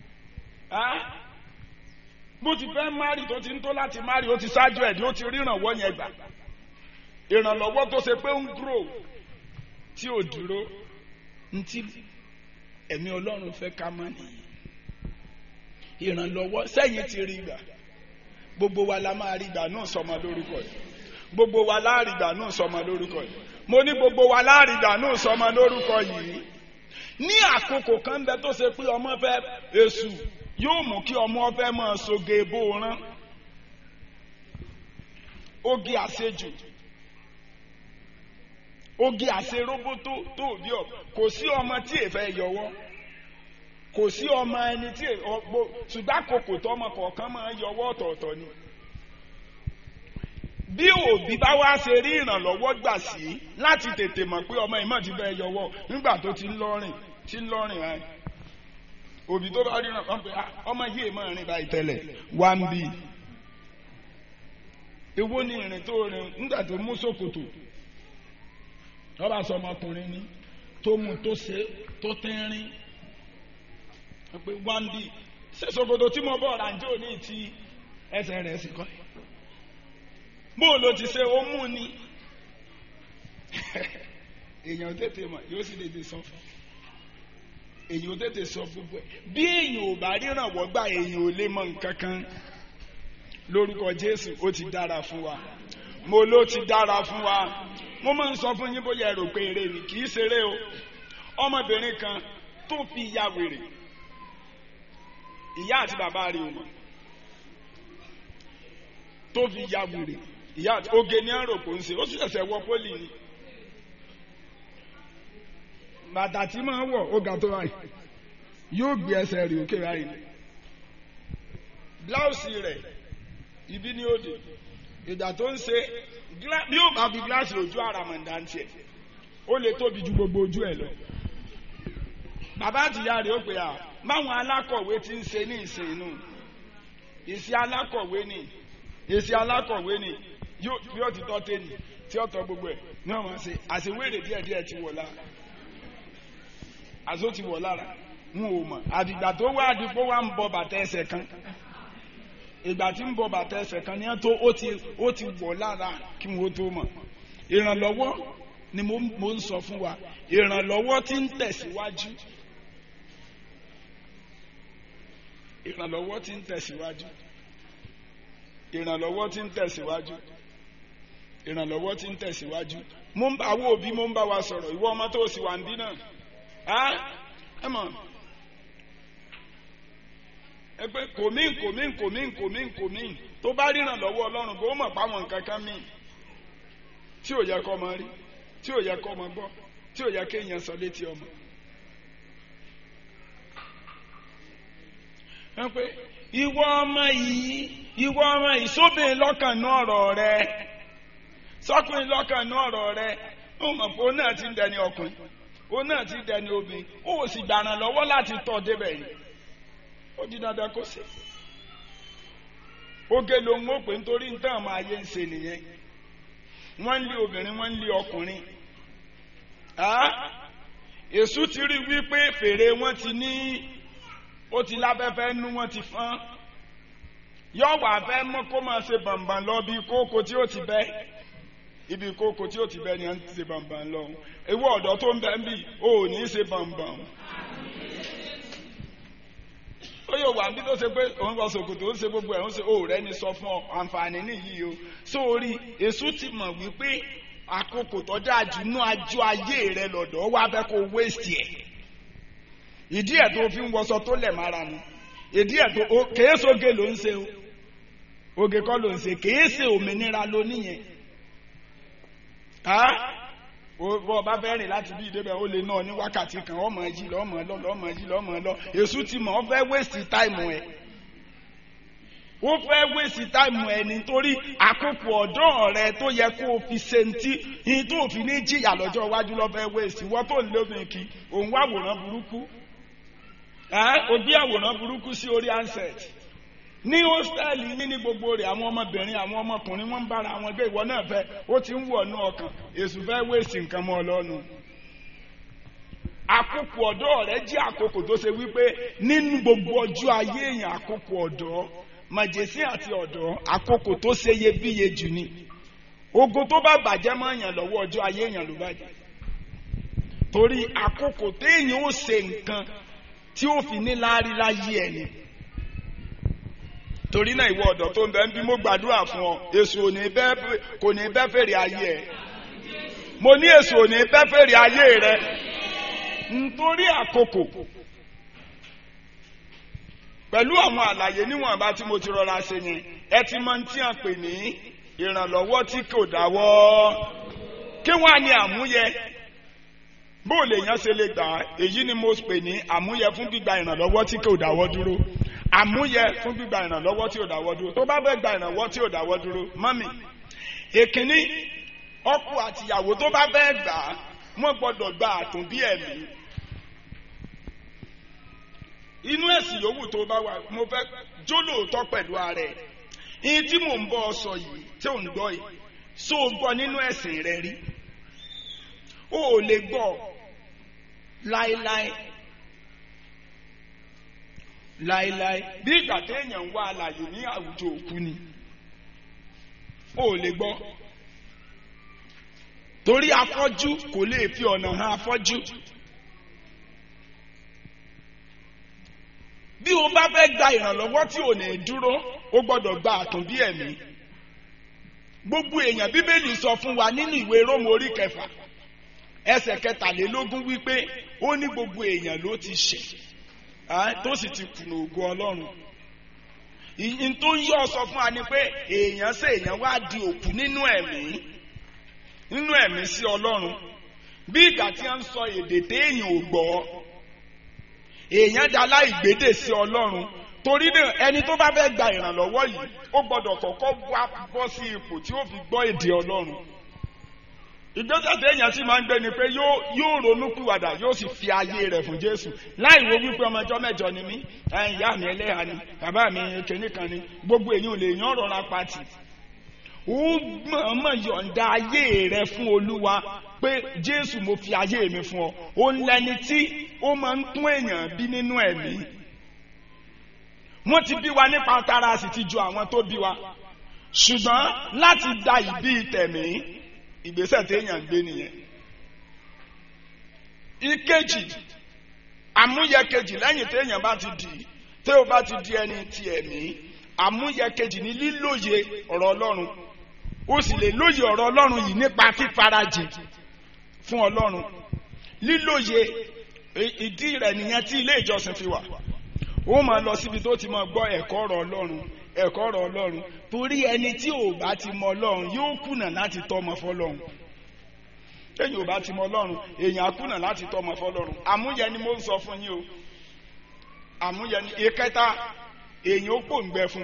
bó ti fẹ́ márì tó ti ń tó láti márì ó ti ṣáájú ẹ̀ dì í ó ti rí ìrànwọ́ yẹn gbà ìrànlọ́wọ́ tó ṣe pé ń dúró tí ò dúró ntí ẹ̀mí ọlọ́run fẹ́ ká mọ́ nìyí ìrànlọ́wọ́ sẹ́yìn ti rí gbà gbogbo wa la máa rí gbà náà sọmọ lórúkọ yìí gbogbo wa láàrí gbà náà sọmọ lórúkọ yìí mo ní gbogbo wa láàrí gbà náà sọmọ lórúkọ yìí ní àkókò kan bẹ tó ṣe pé ọmọ fẹ́ èṣù yóò mú kí ọmọ fẹ́ máa soge bóoran oge àṣejù oge àṣeróbótó tó bí ọ kò sí ọmọ tí èèfẹ́ yọwọ́ kò sí ọmọ ẹni tí ọgbó ṣùgbọ́n àkókò tó ọmọ kọ̀ọ̀kan máa ń yọwọ́ ọ̀tọ̀ọ̀tọ̀ ni bí òbí bá wá ṣe rí ìrànlọ́wọ́ gbà sí láti tètè mọ̀ pé ọmọ ìmọ̀ ti bẹ́ẹ̀ yọwọ́ nígbà tó ti ń lọ́rìn tí ń lọ́rìn rẹ̀ òbí tó bá rí ìrànlọ́wọ́ pé ọmọ yìí máa rìn báyìí tẹ́lẹ̀ wá ń bí èwo ni ìrìn tó rìn nígbà tó mú ṣòkòtò ọba sọ ọmọkùnrin ni tó mú tó ṣe tó tẹ́rín pé wá ń bí ṣe ṣòkòtò tí mo bọ̀ ràǹjẹ́ òní ti ẹsẹ̀ rẹ̀ sì kọ́ bó ló ti ṣe ó mú ni èèyàn tètè mọ̀ yóò sì tètè sọ fún èèyàn tètè sọ gbogbo ẹ̀ bí èèyàn ò bá rírànwọ́ gbà èèyàn ò lè mọ nǹkan kan lórúkọ Jésù ó ti dára fún wa mo ló ti dára fún wa mo máa ń sọ fún yín bóyá ẹ rò pé eré ni kì í ṣeré o ọmọbìnrin kan tó fi ya wèrè ìyá àti bàbá rẹ̀ ò mọ̀ tó fi ya wèrè ìyá oge ní àròpọ̀ ń ṣe ó sì ṣẹ̀ṣẹ̀ wọ pólì ni bàtà tí máa wọ̀ ó ga tó báyìí yóò gbé ẹsẹ̀ rẹ̀ òkè báyìí bláùsì rẹ̀ ibi ní òde ìgbà tó ń ṣe bí ó bá fi gíláàsì ojú àràmàǹdà ń tiẹ̀ ó lè tóbi ju gbogbo ojú ẹ̀ lọ bàbá àtìyá rẹ̀ ó pè á báwọn alákọ̀wé ti ń ṣe ní ìsìn inú ìsìn alákọ̀wé ni èsì alákọ̀wé ni bí ó ti tọ́ tẹ́ni tí ó tọ́ gbogbo ẹ̀ ní ọmọ ṣe àṣewéré díẹ̀díẹ̀ ti wọ̀ lára àṣó ti wọ̀ lára wọn ò mọ̀ àdìgbà tó wá àdìpó wá ń bọ bàtà ẹsẹ̀ kan ìgbà tí ń bọ bàtà ẹsẹ̀ kan ní ẹ́ tó ó ti ó ti wọ̀ lára kí wọ́n tó mọ̀ ìrànlọ́wọ́ ni mo ń sọ fún wa ìrànlọ́wọ́ tí ń tẹ̀síwájú ìrànlọ́wọ́ tí ń tẹ̀síwájú ìrànlọ́wọ́ tí ń tẹ̀síwájú ìrànlọ́wọ́ tí ń tẹ̀síwájú mo ń bá àwọn òbí mo ń bá wa sọ̀rọ̀ ìwọ ọmọ tó sì wà ń bí náà á ẹ mọ̀ ẹ pé kòmín kòmín kòmín kòmín kòmín tó bá ríran lọ́wọ́ ọlọ́run kó mọ̀ páwọn nǹkan kan mí tí ò yẹ kọ́ ọmọ rí tí ò yẹ kọ́ ọmọ gbọ́ tí ò yẹ kéèyàn sọ létí ọmọ. ẹ pé ìwọ ọmọ yìí ìwọ ọmọ yìí sóbìn lọ́kàn ní ọ̀rọ̀ rẹ sọ́kùnrin lọ́kàn ní ọ̀rọ̀ rẹ ó mọ̀ pé ó náà ti ń dẹni ọkùnrin ó náà ti ń dẹni obìnrin ó sì gbàràn lọ́wọ́ láti tọ́ débẹ̀ yìí ó di dandan kó ṣe oge ló ń wò pé nítorí nǹkan àmọ́ ayé ń ṣe nìyẹn wọ́n ń lé obìnrin wọ́n ń lé ọkùnrin èṣù ti rí wípé fèrè wọn ti ní ó ti láfẹ́fẹ́ nú wọn ti fọ́n yóò wà fẹ́ mọ́ kó máa ṣe bàǹbàǹ lọ bí kókó tí ó ti bẹ́ ibi kókó tí ó ti bẹ́ ni à ń ṣe bàǹbàǹ lọ ewu ọ̀dọ́ tó ń bẹ́ ń bì ó ní í ṣe bàǹbàǹ ó yóò wà bí tó ṣe pé òun kọ ṣòkòtò ó ń ṣe gbogbo ẹ̀ ń ṣe òòrẹ́ ni sọ fún ọ àǹfààní nìyí o sórí èṣù ti mọ̀ wípé àkókò tó dáa jù nú ajú ayé rẹ lọ́dọ̀ wá fẹ́ kó wéṣì ẹ̀ ìdí ẹ̀ tó fi ń wọṣọ tó lẹ̀ mára nu ìdí ẹ̀ tó kèé sóge ló ń ṣe o oge kọ́ ló ń ṣe kèé ṣe òmìnira ló níyẹn bọ́ ọba fẹ́ rìn láti bí ìdébẹ̀ ó lè náà ní wákàtí kan ọmọ ẹjí lọ́mọ lọ lọ́mọ ẹjí lọ́mọ lọ èṣù ti mọ̀ ọ́ fẹ́ wéṣì táìmù ẹ̀ ó fẹ́ wéṣì táìmù ẹ̀ nítorí àkókò ọ̀dọ́ rẹ tó yẹ kó o fi ṣe ntí ní tó fi ní jìyà lọ́jọ́ iwájú lọ́ fẹ́ wéṣì wọ́n tó ń lóbìn kí òun wá àwòrán burúkú ó gbé àwòrán burúkú sí orí ansẹ̀tì ní hóstẹ́ẹ̀lì yín ní gbogbo rẹ̀ àwọn ọmọbìnrin àwọn ọmọkùnrin wọ́n ń bára àwọn gbé ìwọ náà fẹ́ ó ti ń wọ̀ ní ọkàn èṣù fẹ́ wéèsì nǹkan mọ́ ọlọ́nu. àkókò ọ̀dọ́ rẹ jẹ́ àkókò tó ṣe wípé nínú gbogbo ọjọ́ ayé èèyàn àkókò ọ̀dọ́ màjèsí àti ọ̀dọ́ àkókò tó ṣe iyebíye jù ni ogun tó bá bàjẹ́ mọ́ èèyàn lọ́wọ́ ọjọ́ ayé èèyàn ló bàjẹ́ torí àkókò téèyàn ó ṣe nǹkan tí ó fi ní láárí láyé ẹni torí náà ìwọ ọ̀dọ́ tó ń bẹ ń bí mo gbàdúrà fún ọ èso kò ní bẹ́ fèrè ayé ẹ mo ní èso ò ní bẹ́ fèrè ayé rẹ nítorí àkókò pẹ̀lú àwọn àlàyé níwọ̀nba tí mo ti rọra ṣe yẹn ẹ ti mọ tí a pè ní ìrànlọ́wọ́ tí kò dáwọ́ kí wọ́n á ní àmúyẹ bó lè yàn ṣe lè gbà á èyí ni mo pè ní àmúyẹ fún gbígba ìrànlọ́wọ́ tí kò dáwọ́ dúró àmúyẹ fún gbígba ìrànlọ́wọ́ tí ò dáwọ́ dúró tó bá fẹ́ gba ìrànlọ́wọ́ tí ò dáwọ́ dúró mọ́mì èkínní ọkọ àtìyàwó tó bá fẹ́ gbà á wọ́n gbọ́dọ̀ gba àtúnbí ẹ̀mí inú ẹ̀sìn yòówù tó bá wà mo fẹ́ jólóòótọ́ pẹ̀lú ara ẹ̀ ìyí tí mò ń bọ́ ọ sọ yìí tí ò ń gbọ́ yìí so gbọ́ nínú ẹ̀sìn rẹ rí o ò lè gbọ́ láéláé láéláé bí ìgbà téèyàn ń wá àlàyé ní àwùjọ òkú ni o ò lè gbọ́ torí afọ́jú kò lè fi ọ̀nà hàn afọ́jú. bí o bá fẹ́ gba ìrànlọ́wọ́ tí ò ní dúró o gbọ́dọ̀ gba àtúnbí ẹ̀mí gbogbo èèyàn bíbélì sọ fún wa nínú ìwé rómù orí kẹfà ẹsẹ̀ kẹtàlélógún wípé ó ní gbogbo èèyàn ló ti ṣẹ̀ tó sì ti kùnà ògo ọlọ́run ìyìn tó ń yọ sọ fún wa ni pé èèyàn ṣe èèyàn wá di òkú nínú ẹ̀mí nínú ẹ̀mí sí ọlọ́run bí ìgbà tí wọ́n ń sọ èdè téèyàn ò gbọ́ èèyàn dá láìgbédè sí ọlọ́run torí náà ẹni tó bá fẹ́ gba ìrànlọ́wọ́ yìí ó gbọ́dọ̀ kọ́kọ́ wá bọ́ sí ipò tí ó fi gbọ́ èdè ọlọ́run ìgbésẹ̀ tí èèyàn sì máa ń gbé ni pé yóò ronú pìwàdà yóò sì fi ayé rẹ̀ fún jésù láì wo wípé ọmọ ẹjọ́ mẹ́jọ ni mí ìyá mi ẹlẹ́hà ni bàbá mi kìnní kan ni gbogbo èyí ò lè yán rọra pati ó mọ̀ọ́mọ̀ yọ̀ǹda ayé rẹ̀ fún olúwa pé jésù mo fi ayé mi fún ọ ó ń lẹni tí ó máa ń tún èèyàn bí nínú ẹ̀mí wọ́n ti bí wa nípa tara sì ti ju àwọn tó bí wa ṣùgbọ́n láti da ìbí tẹ̀mí ìgbésẹ̀ téèyàn gbé nìyẹn. ìkejì àmúyẹ kejì lẹ́yìn téèyàn bá ti di tí ó bá ti di ẹni ti ẹ̀mí àmúyẹ kejì ní lílóye ọ̀rọ̀ ọlọ́run ó sì lè lóye ọ̀rọ̀ ọlọ́run yìí nípa fífarajìn fún ọlọ́run lílóye ìdí rẹ̀ nìyẹn tí ilé ìjọsìn fi wà ó máa lọ síbi tó ti máa gbọ́ ẹ̀kọ́ ọ̀rọ̀ ọlọ́run ẹ̀kọ́ ọ̀rọ̀ ọlọ́run torí ẹni tí ò bá ti mọ ọlọ́run yóò kùnà láti tọ́mọ fọlọ́run téèyàn ò bá ti mọ ọlọ́run èèyàn á kùnà láti tọ́mọ fọlọ́run àmúyẹ ni mo ń sọ fún yín o àmúyẹ ni ìkẹta èèyàn ó pòǹgbẹ fún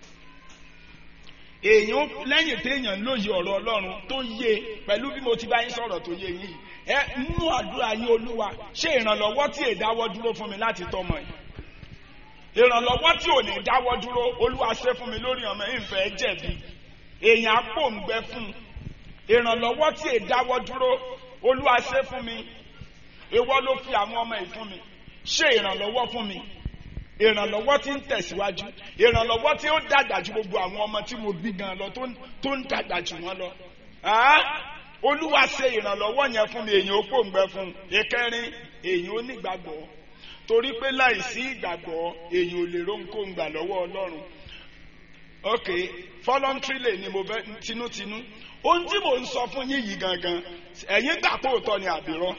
èèyàn lẹ́yìn téèyàn lóye ọ̀rọ̀ ọlọ́run tó yé pẹ̀lú bí mo ti bá yín sọ̀rọ̀ tó yé yín ẹ nínú àdúrà yín olúwa ṣé ìrànlọ́wọ́ tí èdáwọ́ dúró fún mi láti tọ́mọ yìí ìrànlọ́wọ́ tí ò ní dáwọ́ dúró olúwa ṣe fún mi lórí ọmọ ìfẹ́ jẹ̀bi èèyàn àpò ń gbẹ fún ìrànlọ́wọ́ tí è dáwọ́ dúró olúwa ṣe fún mi ìwọ ló fi àwọn ọmọ yìí fún mi ṣe ìrànlọ́wọ́ fún mi ìrànlọ́wọ́ tí ń tẹ̀síwájú ìrànlọ́wọ́ tí ó dàgbà ju gbogbo àwọn ọmọ tí mo bí gan lọ tó ń dàgbà jù wọ́n lọ olúwa ṣe ìrànlọ́wọ́ yẹn fún mi èèyàn ó pò ń gbẹ fún ìkẹrin èèyàn ó nígbàgbọ́ torí pé láìsí ìgbàgbọ́ èyàn ò lè rónkóhun gbà lọ́wọ́ ọlọ́run ok voluntarily ni mo fẹ́ tinútinú ohun tí mò ń sọ fún yín yìí gangan ẹ̀yin gbà pé òótọ́ ni àbírọ́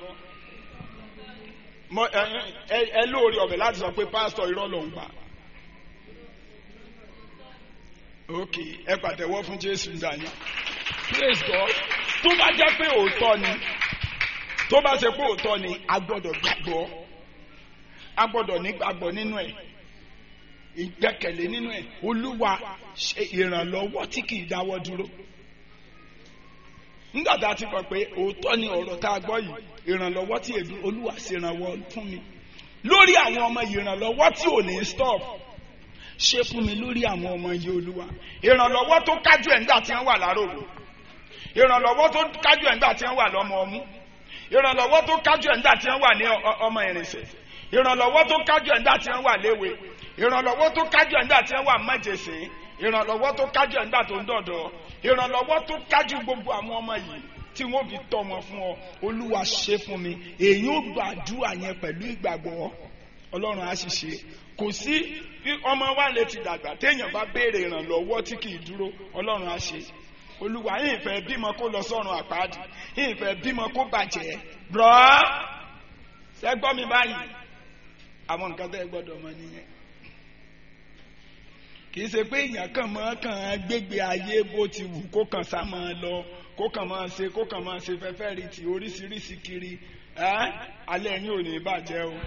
ẹ lóore ọ̀bẹ láti sọ pé pásítọ̀ irọ́ ló ń gbà ok ẹ pàtẹ́wọ́ fún jésù dání praise God tó bá jẹ́ pé òótọ́ ni tó bá ṣe pé òótọ́ ni a gbọ́dọ̀ gbàgbọ́ a gbọ́dọ̀ nígbàgbọ́ nínú ẹ̀ ìgbẹ́kẹ̀lé nínú ẹ̀ olúwa ṣe ìrànlọ́wọ́ tí kì í dáwọ́ dúró nígbà tá a ti kọ pé òótọ́ ni ọ̀rọ̀ tá a gbọ́ yìí ìrànlọ́wọ́ tí èdè olúwa ṣe ìrànwọ́ fún mi lórí àwọn ọmọ ìrànlọ́wọ́ tí ò ní stop ṣe fún mi lórí àwọn ọmọ yìí olúwa ìrànlọ́wọ́ tó kájú ẹ̀ nígbà tí wọ́n wà lárògbò ìrànlọ́wọ́ tó kájú ẹ̀ nígbà tí wọ́n wà lọ́mọ ọmú ìrànlọ́wọ́ tó kájú ẹ̀ nígbà tí wọ́n wà ní ọmọ ìrìnsẹ̀ ìrànlọ́wọ́ tó kájú ẹ̀ nígbà tí wọ́n wà léwe ìrànlọ́wọ́ tó kájú ẹ̀ nígbà tí wọ́n wà mọ́jẹ̀sìn ìrànlọ́wọ́ tó kájú ẹ̀ nígbà tó ń dọ̀dọ̀ ìrànlọ́wọ́ tó kájú gbogbo àwọn ọmọ yìí tí wọ́n fi tọ́ wọn fún ọ olúwa ṣe fún mi èyí ó gbàdúrà yẹn pẹ̀lú ìgbàgbọ́ ọlọ́run á sì ṣe kò sí ọmọ wa lè ti dàgbà téèyàn bá béèrè ìrànlọ́wọ́ tí kì í dúró ọlọ́run á ṣe olúwa yìí fẹ́ bímọ kó lọ sọ́run àpáàdì yìí fẹ́ bímọ kó bàjẹ́ rọ́ ṣẹ́gbọ́n mi báyìí àwọn nǹkan tẹ́ gbọ́dọ̀ mọ̀ nìyẹn kì í ṣe pé èèyàn kàn mọ́ kàn án gbégbé ayé bó ti wù kó kàn sá máa lọ kó kàn máa ṣe kó kàn máa ṣe fẹ́fẹ́ rí ti oríṣiríṣi kiri ẹ́ alẹ́ yín ò ní bàjẹ́ o.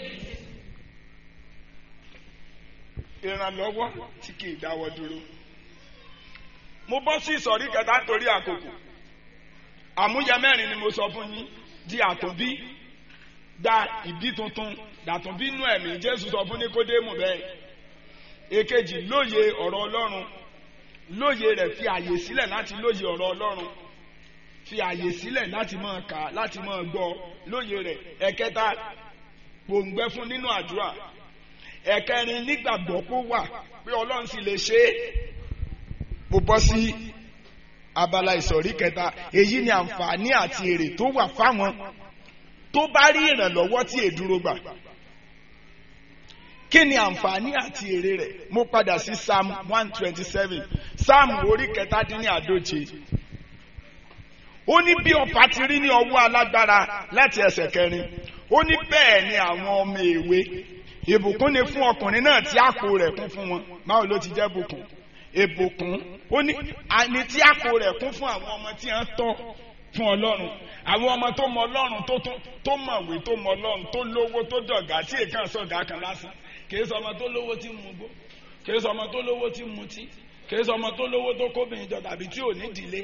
ìrànlọ́wọ́ tí kì í dáwọ́ dúró. mo bọ́ sí ìsọ̀rí kẹta nítorí àkókò àmúyẹ mẹ́rin ni mo sọ fún yín di àtúnbí gba ìbí tuntun dàtúnbí nú ẹ̀mí Jésù sọ fún Níkódémù bẹ́ẹ̀ èkejì lóye ọ̀rọ̀ Ọlọ́run lóye rẹ̀ fi àyè sílẹ̀ láti lóye ọ̀rọ̀ Ọlọ́run fi àyè sílẹ̀ láti máa kà láti máa gbọ́ lóye rẹ̀ ẹ̀kẹta gbòǹgbẹ fún nínú àdúrà ẹ̀kẹrin nígbàgbọ́ kó wà pé Ọlọ́run sì lè ṣe é mo bọ́ sí abala ìsọ̀rí kẹta èyí ni àǹfààní àti èrè tó wà fáwọn tó bá rí ìrànlọ́wọ́ tí èdúró gbà kí ni àǹfààní àti èrè rẹ̀ mo padà sí psalm one twenty seven psalm orí kẹtàdínláàdóje ó ní bí ọ̀pá ti rí ní ọwọ́ alágbára láti ẹsẹ̀ kẹrin ó ní bẹ́ẹ̀ ni àwọn ọmọ èwe ìbùkún ni fún ọkùnrin náà tí àpò rẹ̀ kún fún wọn báwo ló ti jẹ́ bùkún ìbùkún ó ní àní tí àpò rẹ̀ kún fún àwọn ọmọ tí wọ́n tọ́ fún ọlọ́run àwọn ọmọ tó mọ ọlọ́run tó mọ̀wé tó mọ ọlọ́run tó lówó tó dọ̀gá tí èèkàn sọ̀gá kan lásán kìí sọ ọmọ tó lówó tí mu gbó kìí sọ ọmọ tó lówó tí mu tí kìí sọ ọmọ tó lówó tó kóbìnrin jọ tàbí tí ò ní dìlé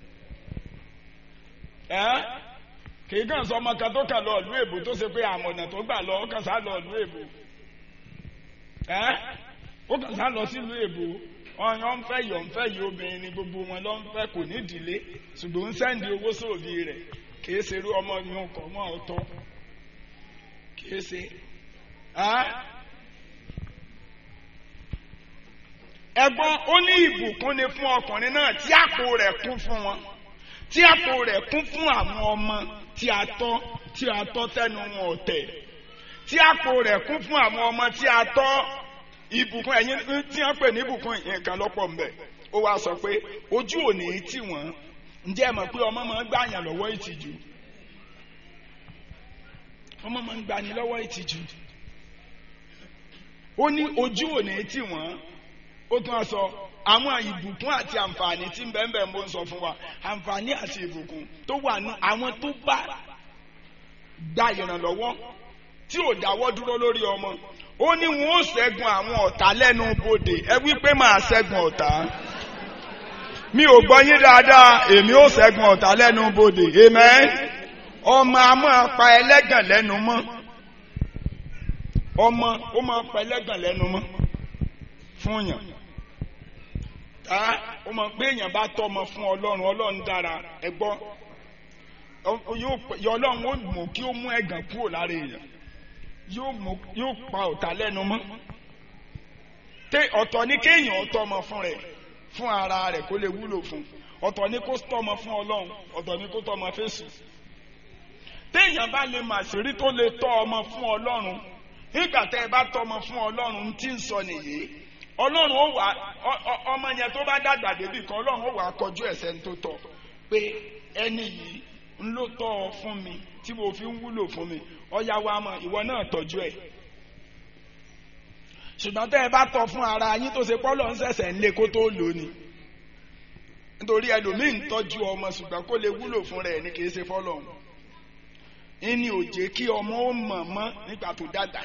ẹ kìí kàn sọ ọmọ kan tó kàn lọ ìlú èbó tó ṣe pé àmọ̀nà tó gbà lọ ó kàn sá lọ ìlú èbó ẹ ó kàn sá lọ sílùú èbó ọyàn ń fẹ́ yọ̀ ń fẹ́ yìí obìnrin ni gbogbo wọn ló ń fẹ́ kò ní ìdílé ṣùgbọ́n ń sẹ́ndì owó sóòbí rẹ̀ kìí ṣe irú ọmọ mi ọkọ̀ mọ́ ọ̀tọ̀ kìí ṣe. ẹ̀gbọ́n ó ní ìbùkún ni fún ọkùnrin náà tí àpò rẹ̀ kún fún wọn tí àpò rẹ̀ kún fún àwọn ọmọ tí a tọ́ tí a tọ́ tẹnu wọn ọ̀tẹ̀ tí àpò rẹ̀ kún fún àwọn ọmọ tí a tọ́ ìbùkún ẹ̀yin tí wọ́n pè ní ìbùkún nǹkan lọ́pọ̀ ń bẹ̀ ó wá sọ pé ojú òní tì wọ́n ǹjẹ́ ẹ mọ̀ pé ọmọ máa ń gbàyàn lọ́wọ́ ìtìjú ọmọ máa ń gbani lọ́wọ́ ìtìjú ó ní ojú òní tì wọ́n ó tún á sọ àwọn ìbùkún àti àǹfààní tí ń bẹ́ẹ̀ bẹ́ẹ̀ mo ń sọ fún wa àǹfààní àti ìbùkún tó wà nù àwọn tó bá gba ìrànlọ́wọ́ tí ò dáwọ́ dúró lórí ọmọ ó ní wọn ó ṣẹ́gun àwọn ọ̀tá lẹ́nu bodè ẹ wí pé máa ṣẹ́gun ọ̀tá mi ò gbọ́ yín dáadáa èmi ó ṣẹ́gun ọ̀tá lẹ́nu bodè amen ọmọ a máa pa ẹlẹ́gàn lẹ́nu mọ́ ọmọ ó máa pa ẹlẹ́gàn lẹ́nu mọ́ fún yàn tá ó máa pé èèyàn bá tọ́ ọmọ fún ọlọ́run ọlọ́run dára ẹ gbọ́ yóò ọlọ́run ó mú kí ó mú ẹ̀gàn kúrò lára èèyàn yóò mú yóò pa ọ̀tá lẹ́nu mọ́ tẹ ọ̀tọ̀ ní kéèyàn tọ́mọ fún rẹ̀ fún ara rẹ̀ kó lè wúlò fún ọ̀tọ̀ ní kó tọ́mọ fún ọlọ́run ọ̀tọ̀ ní kó tọ́mọ fésù téèyàn bá lè mà sírí tó lè tọ́ ọmọ fún ọlọ́run nígbà tẹ́ ẹ bá tọ́mọ fún ọlọ́run tí ń sọ nìyí ọlọ́run ó wà ọmọ yẹn tó bá dàgbà débì kan ọlọ́run ó wà kọjú ẹ̀sẹ̀ tó tọ́ pé ẹni yìí ń ló tọ́ ọ fún mi tí mo fi ń wúlò fún mi ọ̀yá wa mọ̀ ìwọ náà tọ́jú ẹ̀ ṣùgbọ́n tẹ́ ẹ bá tọ́ fún ara yín tó ṣe pọ́lọ̀ ń ṣẹ̀ṣẹ̀ ń lé kó tó lò ní nítorí ẹlòmíì ń tọ́jú ọmọ ṣùgbọ́n kó lè wúlò fún rẹ̀ ní kìí ṣe fọ́lọ̀ ìní òjé kí ọmọ ó mọ̀ mọ́ nígbà tó dàgbà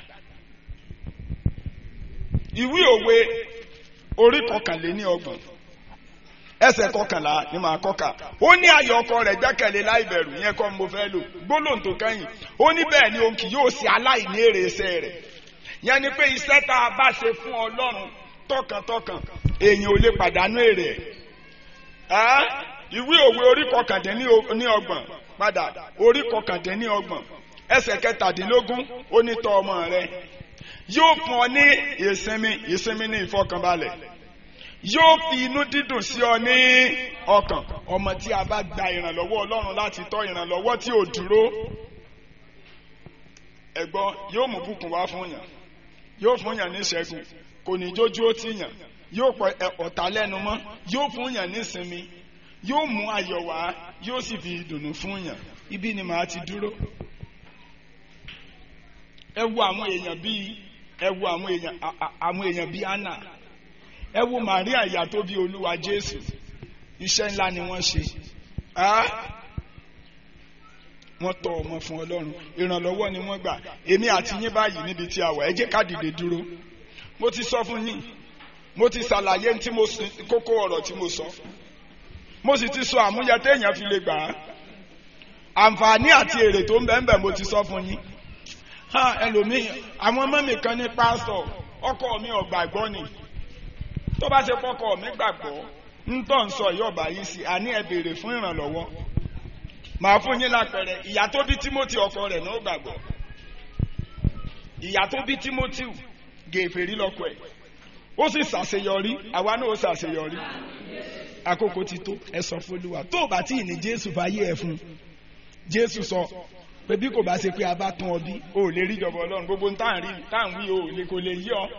ìwé òwe orí kọkànléní ọgbọ̀n ẹsẹ̀ kọkànlá ni màá kọ́ka ó ní ayọ̀ ọkọ rẹ̀ gbẹ́kẹ̀lé láìbẹ̀rù yẹn kọ́ mo fẹ́ lò gbólóhùn tó kẹ́yìn ó ní bẹ́ẹ̀ ni òun kì yóò ṣe aláìní èrè iṣẹ́ rẹ̀ yẹn ni pé iṣẹ́ tá a bá ṣe fún ọlọ́run tọkàntọkàn èèyàn ò lè pàdánù èrè ẹ̀ ìwé òwe orí kọkàndínní ọgbọ̀n padà orí kọkàndínní ọgbọ̀n ẹsẹ̀ kẹtàdínlógún ó ní tọ́ ọmọ rẹ̀ yóò fún ọ ní ìsinmi ìsinmi ní ìfọkànbalẹ̀ yóò fi inú dídùn sí ọ ní ọkàn ọmọ tí a bá gba ìrànlọ́wọ́ ọlọ́run láti tọ́ ìrànlọ́wọ́ tí ò dúró ẹ̀gbọ́n yóò mú bùkún wá fún yàn yóò fún yàn ní ìṣẹ́gun kò ní jójú ó tì yàn yóò pọ ọ̀tá lẹ́nu mọ́ yóò fún yàn ní ìsinmi yóò mú ayọ̀ wá yóò sì fi ìdùnnú fún yàn ibi ni màá ti dúró ẹ wo àwọn èèyàn bíi ẹ wo àwọn èèyàn àwọn èèyàn bíi Anna ẹ wo Maria ìyá tó bí olúwa Jésù iṣẹ́ ńlá ni wọ́n ṣe wọ́n tọ́ ọmọ fún ọlọ́run ìrànlọ́wọ́ ni wọ́n gbà èmi àti yín báyìí níbi tí a wà ẹ jẹ́ ká dìde dúró mo ti sọ fún yín mo ti ṣàlàyé tí mo kókó ọ̀rọ̀ tí mo sọ mo sì ti sọ àmúyẹ téèyàn fi lè gbà á àǹfààní àti èrè tó ń bẹ ń bẹ mo ti sọ fún yín ha ẹlòmíì àwọn ọmọ mi kan ní pásítọ̀ ọkọ mi ò gbàgbọ́ ni tó bá ṣe pọkọ mi gbàgbọ́ ń tọ́ ń sọ yọ̀ọ̀bà yìí sí àní ẹ béèrè fún ìrànlọ́wọ́ màá fún yín lápẹẹrẹ ìyá tó bí Timothy ọkọ rẹ̀ náà gbàgbọ́ ìyá tó bí Timothy gèfèrí lọ́kọ ẹ̀ ó sì ṣàṣeyọrí àwa náà ó ṣàṣeyọrí àkókò ti tó ẹ sọ fún Olúwa tó o bá tí ì ní Jésù fàyè ẹ fún Jésù sọ pé bí kò bá ṣe pé a bá tún ọ bí o ò lè rí ìjọba Ọlọ́run gbogbo tá à ń rí tá à ń wí o ò lè kò lè yí ọ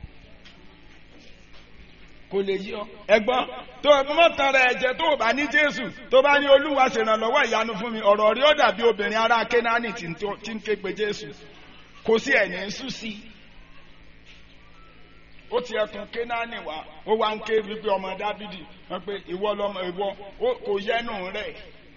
kò lè yí ọ. ẹ̀gbọ́n tó o mọ tán rẹ ẹ̀jẹ̀ tó o bá ní Jésù tó bá ní Olúwa ṣèrànlọ́wọ́ ìyanu fún mi ọ̀rọ̀ rí ó dàbí obìnrin ará Kénáánì tí ń ké pe Jésù kò sí ẹ̀yìn ń sú sí i. ó ti ẹkùn Kénáánì wá ó wá ń ké wípé ọmọ Dábìdì wọn pé ìwọ lọmọ ìwọ kò yẹnu rẹ.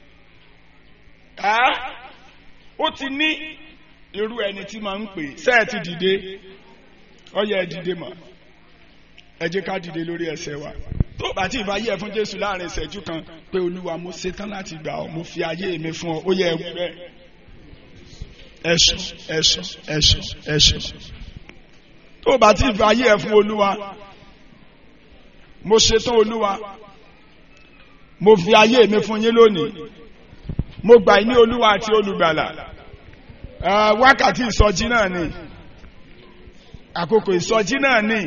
ó ti ní irú ẹni tí máa ń pè sẹ́ẹ̀ ti dìde ó yẹ ẹ dìde mọ́ ẹ jẹ́ ká dìde lórí ẹsẹ̀ wa tó bá tí ìbá yẹ fún jésù láàrin ìṣẹ́jú kan pé olúwa mo ṣetán láti gbà ọ́ mo fi ayé mi fún ọ ó yẹ ẹwù bẹ́ẹ̀ ẹ̀sùn ẹ̀sùn ẹ̀sùn ẹ̀sùn tó bá tí ìbá yẹ fún olúwa mo ṣetán olúwa mo fi ayé mi fún yín lónìí mo gbà yín ní olúwa àti olùgbàlà wákàtí ìsọjí náà ni àkókò ìsọjí náà ni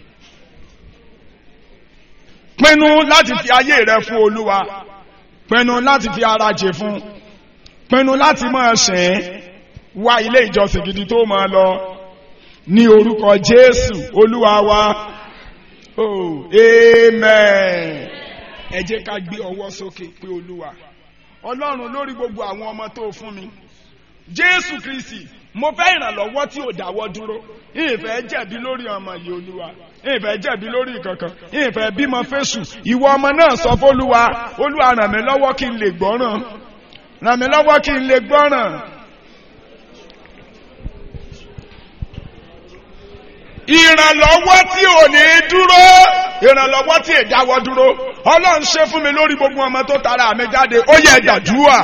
pinnu láti fi ayé rẹ fún olúwa pinnu láti fi ara jẹ fún pinnu láti máa sìn wá ilé ìjọsìn gidi tó máa lọ ní orúkọ jésù olúwa wa oh amen ẹ jẹ́ ká gbé ọwọ́ sókè pé olúwa ọlọ́run lórí gbogbo àwọn ọmọ tó fún mi jésù kristi mo fẹ́ ìrànlọ́wọ́ tí ò dáwọ́ dúró ìfẹ́ jẹ̀bi lórí ọmọ yìí olúwa ìfẹ́ jẹ̀bi lórí kankan ìfẹ́ bímọ fésù ìwọ ọmọ náà sọ fólúwa olúwa ràn mí lọ́wọ́ kí n lè gbọ́ràn ràn mí lọ́wọ́ kí n lè gbọ́ràn. ìrànlọ́wọ́ tí ò ní dúró ìrànlọ́wọ́ tí ìdáwọ́ dúró ọlọ́run ṣe fún mi lórí gbogbo ọmọ tó tara mi jáde ó yẹ ẹ̀dàdúrà.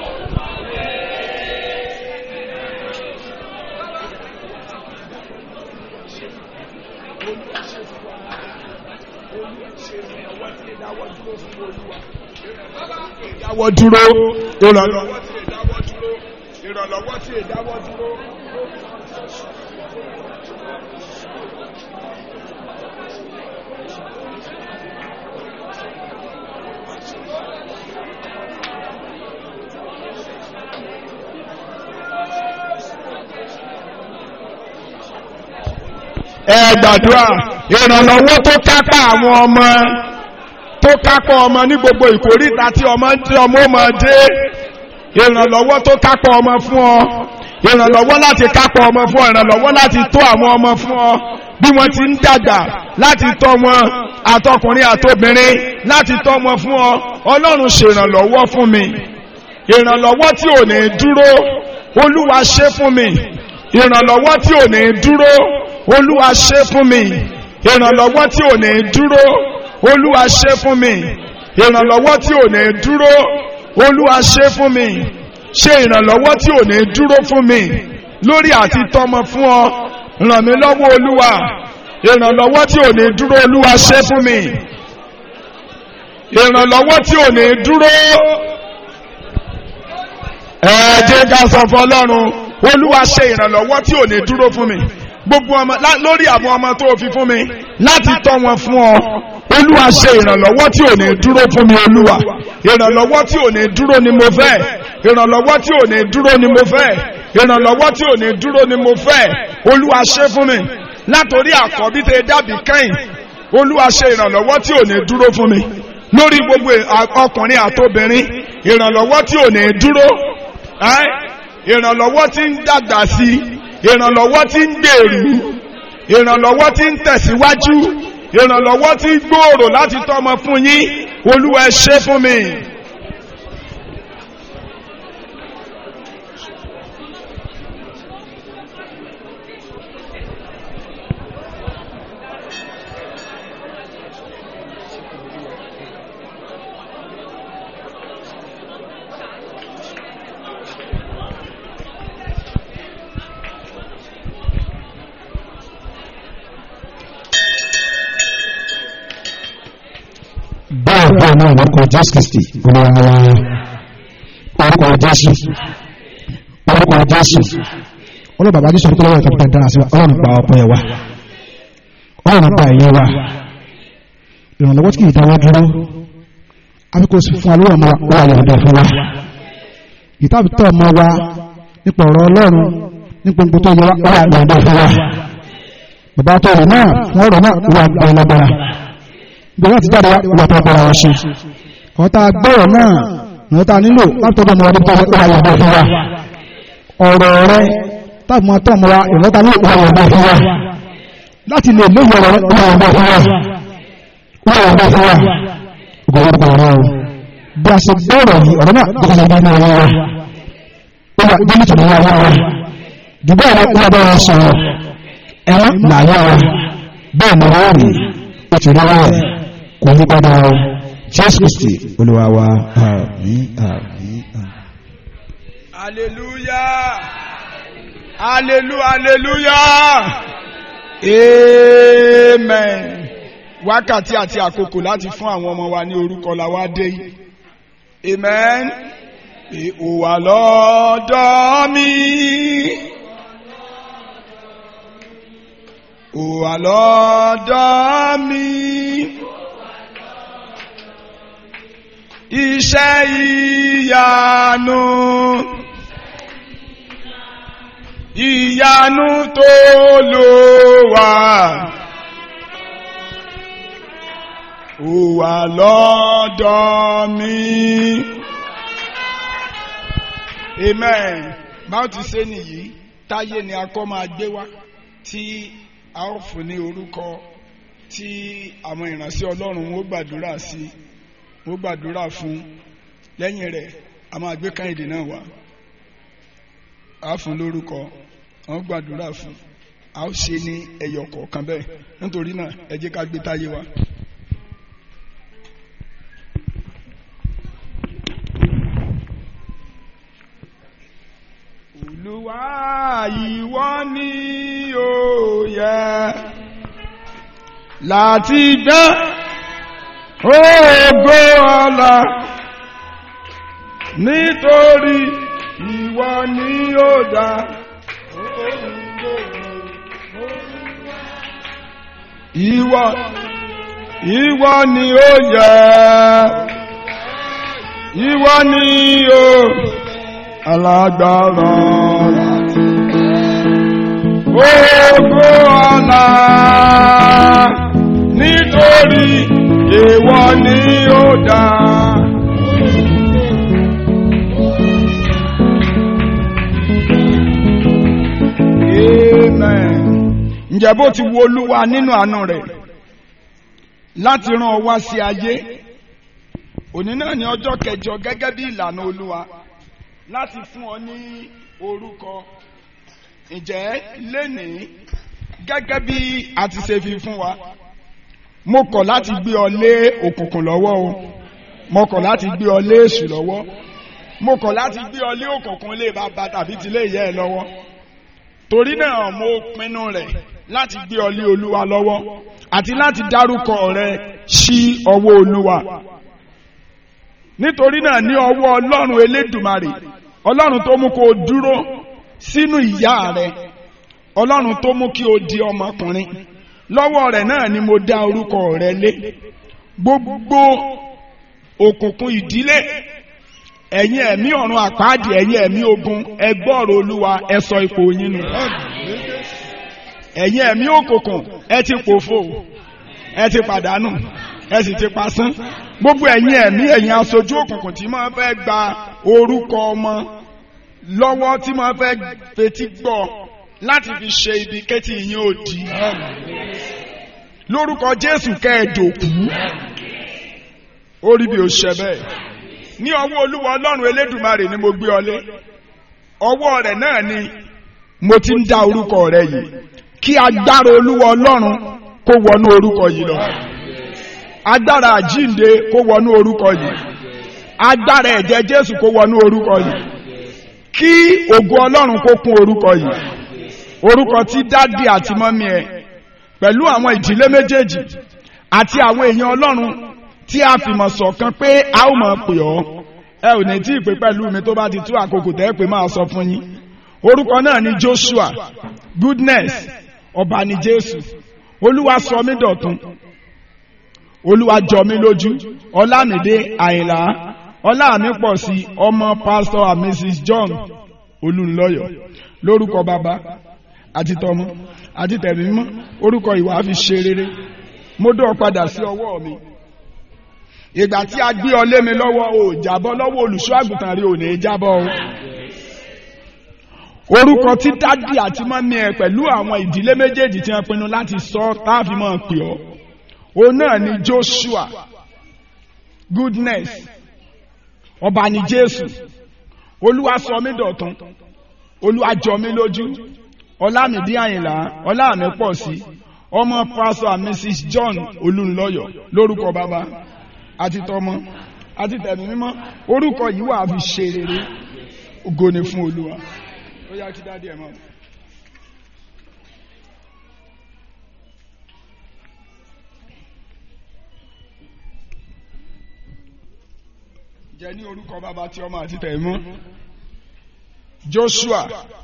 ìdáwọ́ dúró ìrànlọ́wọ́ tí ìdáwọ́ dúró ìrànlọ́wọ́ tí ìdáwọ́ dúró. ẹ gbàdúrà ìrànlọ́wọ́ tó kápá àwọn ọmọ tó kápá ọmọ ní gbogbo ìkórìtà tí ọmọ tí ọmọ ọmọ dé ìrànlọ́wọ́ tó kápá ọmọ fún ọ ìrànlọ́wọ́ láti kápá ọmọ fún ọ ìrànlọ́wọ́ láti tó àwọn ọmọ fún ọ bí wọ́n ti ń dàgbà láti tọ́ wọn àtọkùnrin àtobìnrin láti tọ́ wọn fún ọ ọlọ́run ṣèrànlọ́wọ́ fún mi ìrànlọ́wọ́ tí ò ní dúró olúwa ṣe fún mi ìrànlọ́wọ́ tí ò ní dúró olúwa ṣe fún mi ìrànlọ́wọ́ tí ò ní dúró olúwa ṣe fún mi ìrànlọ́wọ́ tí ò ní dúró olúwa ṣe fún mi ṣe ìrànlọ́wọ́ tí ò ní dúró fún mi lórí àti tọ́mọ fún ọ ràn mí lọ́wọ́ olúwa ìrànlọ́wọ́ tí ò ní dúró olúwa ṣe fún mi ìrànlọ́wọ́ tí ò ní dúró ẹ jẹ́ ká sọ fún ọlọ́run olúwa ṣe ìrànlọ́wọ́ tí ò ní dúró fún mi gbogbo ọmọ lórí àwọn ọmọ tó fi fún mi láti tọ́ wọn fún ọ olúwa ṣe ìrànlọ́wọ́ tí ò ní dúró fún mi olúwa ìrànlọ́wọ́ tí ò ní dúró ni mo fẹ́ ìrànlọ́wọ́ tí ò ní dúró ni mo fẹ́ ìrànlọ́wọ́ tí ò ní dúró ni mo fẹ́ olúwa ṣe fún mi látòrí àkọ́bí tẹ dàbí kẹ́yìn olúwa ṣe ìrànlọ́wọ́ tí ò ní dúró fún mi lórí gbogbo ọkùnrin àtobìnrin ìrànlọ́wọ́ tí ò ní dúró ìrànlọ́wọ́ tí ń dàgbà sí ìrànlọ́wọ́ tí ń gbèrú ìrànlọ́wọ́ tí ń tẹ̀síwájú ìrànlọ́wọ́ tí ń gbòòrò láti tọ́mọ fún yín olúwa ẹ ṣe fún mi náà lórúkọ jésù kristi olúwa wa orúkọ jésù orúkọ jésù ọlọ́run bàbá jésù orúkọ lọ́wọ́ ìtọ́jú dára sí wa ọlọ́run gba ọpẹ́ wa ọlọ́run gba ẹ̀yẹ wa ìrànlọ́wọ́ tí kì í dáwọ́ dúró afẹ́kọ̀ọ́ sí fún alówó ọmọ wa yọ̀ǹda fún wa ìtàbítọ̀ ọmọ wa nípa ọ̀rọ̀ ọlọ́run nípa gbogbo tó yẹ wá yọ̀ǹda fún wa bàbá tó rẹ̀ náà fún ọ̀rọ̀ náà wà gbọ́ lágbára bí wọ́n ti jáde wà tó gbọ́ra wọn ṣe ọ̀tá gbọ́rọ̀ náà ní ọ̀tá nílò láti tọ́jú ọmọ wa nípa wà yọ̀ǹda fún wa ọ̀rọ̀ rẹ táàbù máa tọ́ ọmọ wa ìrọ́ta ní wà yọ̀ǹda fún wa láti lè lóyún ọ̀rọ̀ wà yọ̀ǹda fún wa wà yọ̀ǹda fún wa gbogbo ọ̀rọ̀ o bí a ṣe gbọ́rọ̀ yìí ọ̀rọ̀ náà gbogbo ọ̀rọ̀ ní ọ̀rọ̀ wa ó wà bí nítorí wà wá wa dùgbọ́ ọ̀rọ̀ wà bá wọn sọ̀rọ̀ ẹ̀rọ làyà wa bẹ́ẹ̀ ni wọ́n rí ó ti rọ́wọ́ ẹ̀ kò ní padà o jésù kristi olúwa wa àmín àmín àmín. hallelujah hallelujah hallelujah amen wákàtí àti àkókò láti fún àwọn ọmọ wa ní orúkọ la wá dé yìí amen pé ó wà lọ́dọ̀ mi ó wà lọ́dọ̀ mi iṣẹ́ ìyanu ìyanu tó lò wá. ó wà lọ́dọ̀ mi. amen báwo ti ṣe nìyí táyé ni akọ́ máa gbé wá tí a ó fún ní orúkọ tí àwọn ìránṣẹ́ ọlọ́run ó gbàdúrà sí ó gbàdúrà fún lẹ́yìn rẹ̀ a máa gbé káyìdé náà wá a fún lórúkọ àwọn gbàdúrà fún a ó ṣe ní ẹyọ kọ̀ọ̀kan bẹ́ẹ̀ nítorí náà ẹ jẹ́ ká gbé táyé wá. Olúwa ìwọ ni ó yẹ láti gbé ògo ọlá nítorí ìwọ ni ó dá. Ìwọ ìwọ ni ó yẹ ìwọ ni ó alágbára ògo ọlá nítorí ìwọ ni ó dá. Amen. Ǹjẹ́ bó ti wo Olúwa nínú àánú rẹ̀ láti rán ọ wá sí ayé òní náà ní ọjọ́ kẹjọ gẹ́gẹ́ bí ìlànà Olúwa láti fún ọ ní orúkọ ǹjẹ́ lénìí gẹ́gẹ́ bí a ti ṣe fi fún wa mo kọ̀ láti gbé ọ lé òkùnkùn lọ́wọ́ o mo kọ̀ láti gbé ọ lé èṣù lọ́wọ́ mo kọ̀ láti gbé ọ lé òkùnkùn lé bàbá tàbí tilé ìyá ẹ lọ́wọ́ torí náà mo pinnu rẹ̀ láti gbé ọ lé olúwa lọ́wọ́ àti láti dárúkọ rẹ sí ọwọ́ olúwa nítorí náà ní ọwọ́ ọlọ́run elédùmarè ọlọ́run tó mú kó o dúró sínú ìyá rẹ ọlọ́run tó mú kí o di ọmọkùnrin lọ́wọ́ rẹ̀ náà ni mo dá orúkọ rẹ lé gbogbo òkùnkùn ìdílé ẹ̀yin ẹ̀mí ọ̀run àpáàdì ẹ̀yin ẹ̀mí ogun ẹ gbọ́rọ̀ olúwa ẹ sọ ipò yín nù ẹ̀yin ẹ̀mí òkùnkùn ẹ ti pòfo ẹ ti pàdánù ẹ sì ti pasán gbogbo ẹ̀yin ẹ̀mí ẹ̀yin aṣojú òkùnkùn tí máa fẹ́ gba orúkọ ọmọ lọ́wọ́ tí máa fẹ́ fetí gbọ́ láti fi ṣe ibi kétí yín ò di lórúkọ Jésù kẹ́ẹ̀dòkú ó rí bí ó ṣe bẹ́ẹ̀ ní ọwọ́ Olúwa Ọlọ́run Elédùmarè ni mo gbé ọ lé ọwọ́ rẹ̀ náà ni mo ti ń dá orúkọ rẹ yìí kí agbára Olúwa Ọlọ́run kó wọnú orúkọ yìí lọ agbára àjínde kó wọnú orúkọ yìí agbára ẹ̀jẹ̀ Jésù kó wọnú orúkọ yìí kí ògo Ọlọ́run kó kún orúkọ yìí orúkọ tí dádì àti mọ́mí ẹ pẹ̀lú àwọn ìdílé méjèèjì àti àwọn èèyàn Ọlọ́run tí a fìmọ̀ ṣọ̀kan pé a ó máa pè ọ́ ẹ ò ní tí ì pé pẹ̀lú mi tó bá ti tú àkókò tẹ́ pé máa sọ fún yín orúkọ náà ni Joshua goodness ọba ni Jésù olúwa sọ mí dọ̀tun olúwa jọ mí lójú ọlámídé àyìnlá ọlá mi pọ̀ sí ọmọ pastor and mrs john olùlọ́yọ̀ lórúkọ bàbá àti tọmọ àti tẹ̀mí mímọ́ orúkọ ìwà fi ṣe rere mo dọ̀ padà sí ọwọ́ mi ìgbà tí a gbé ọ lé mi lọ́wọ́ o jábọ́ lọ́wọ́ olùṣọ́ àgùntàn rí ò ní jábọ́ o orúkọ tí dádì àti mọ́mí ẹ pẹ̀lú àwọn ìdílé méjèèjì tí wọ́n pinnu láti sọ táàfin máa pè ọ́ òun náà ni Joshua goodness ọba ni Jésù olúwa sọ mí dọ̀tun olúwa jọ mí lójú ọlámìdí àyìnlá ọlámi pọ̀ sí ọmọ pastor and mrs John olùlọ́yọ̀ lórúkọ bàbá àti tọmọ àti tẹ̀mí mímọ́ orúkọ yìí wà fi ṣe rere ògo ni fún olúwa ó yá kí dádì ẹ̀ mọ́. jẹ́ ní orúkọ bàbá tí ọmọ àti tẹ̀mí mọ́ Joshua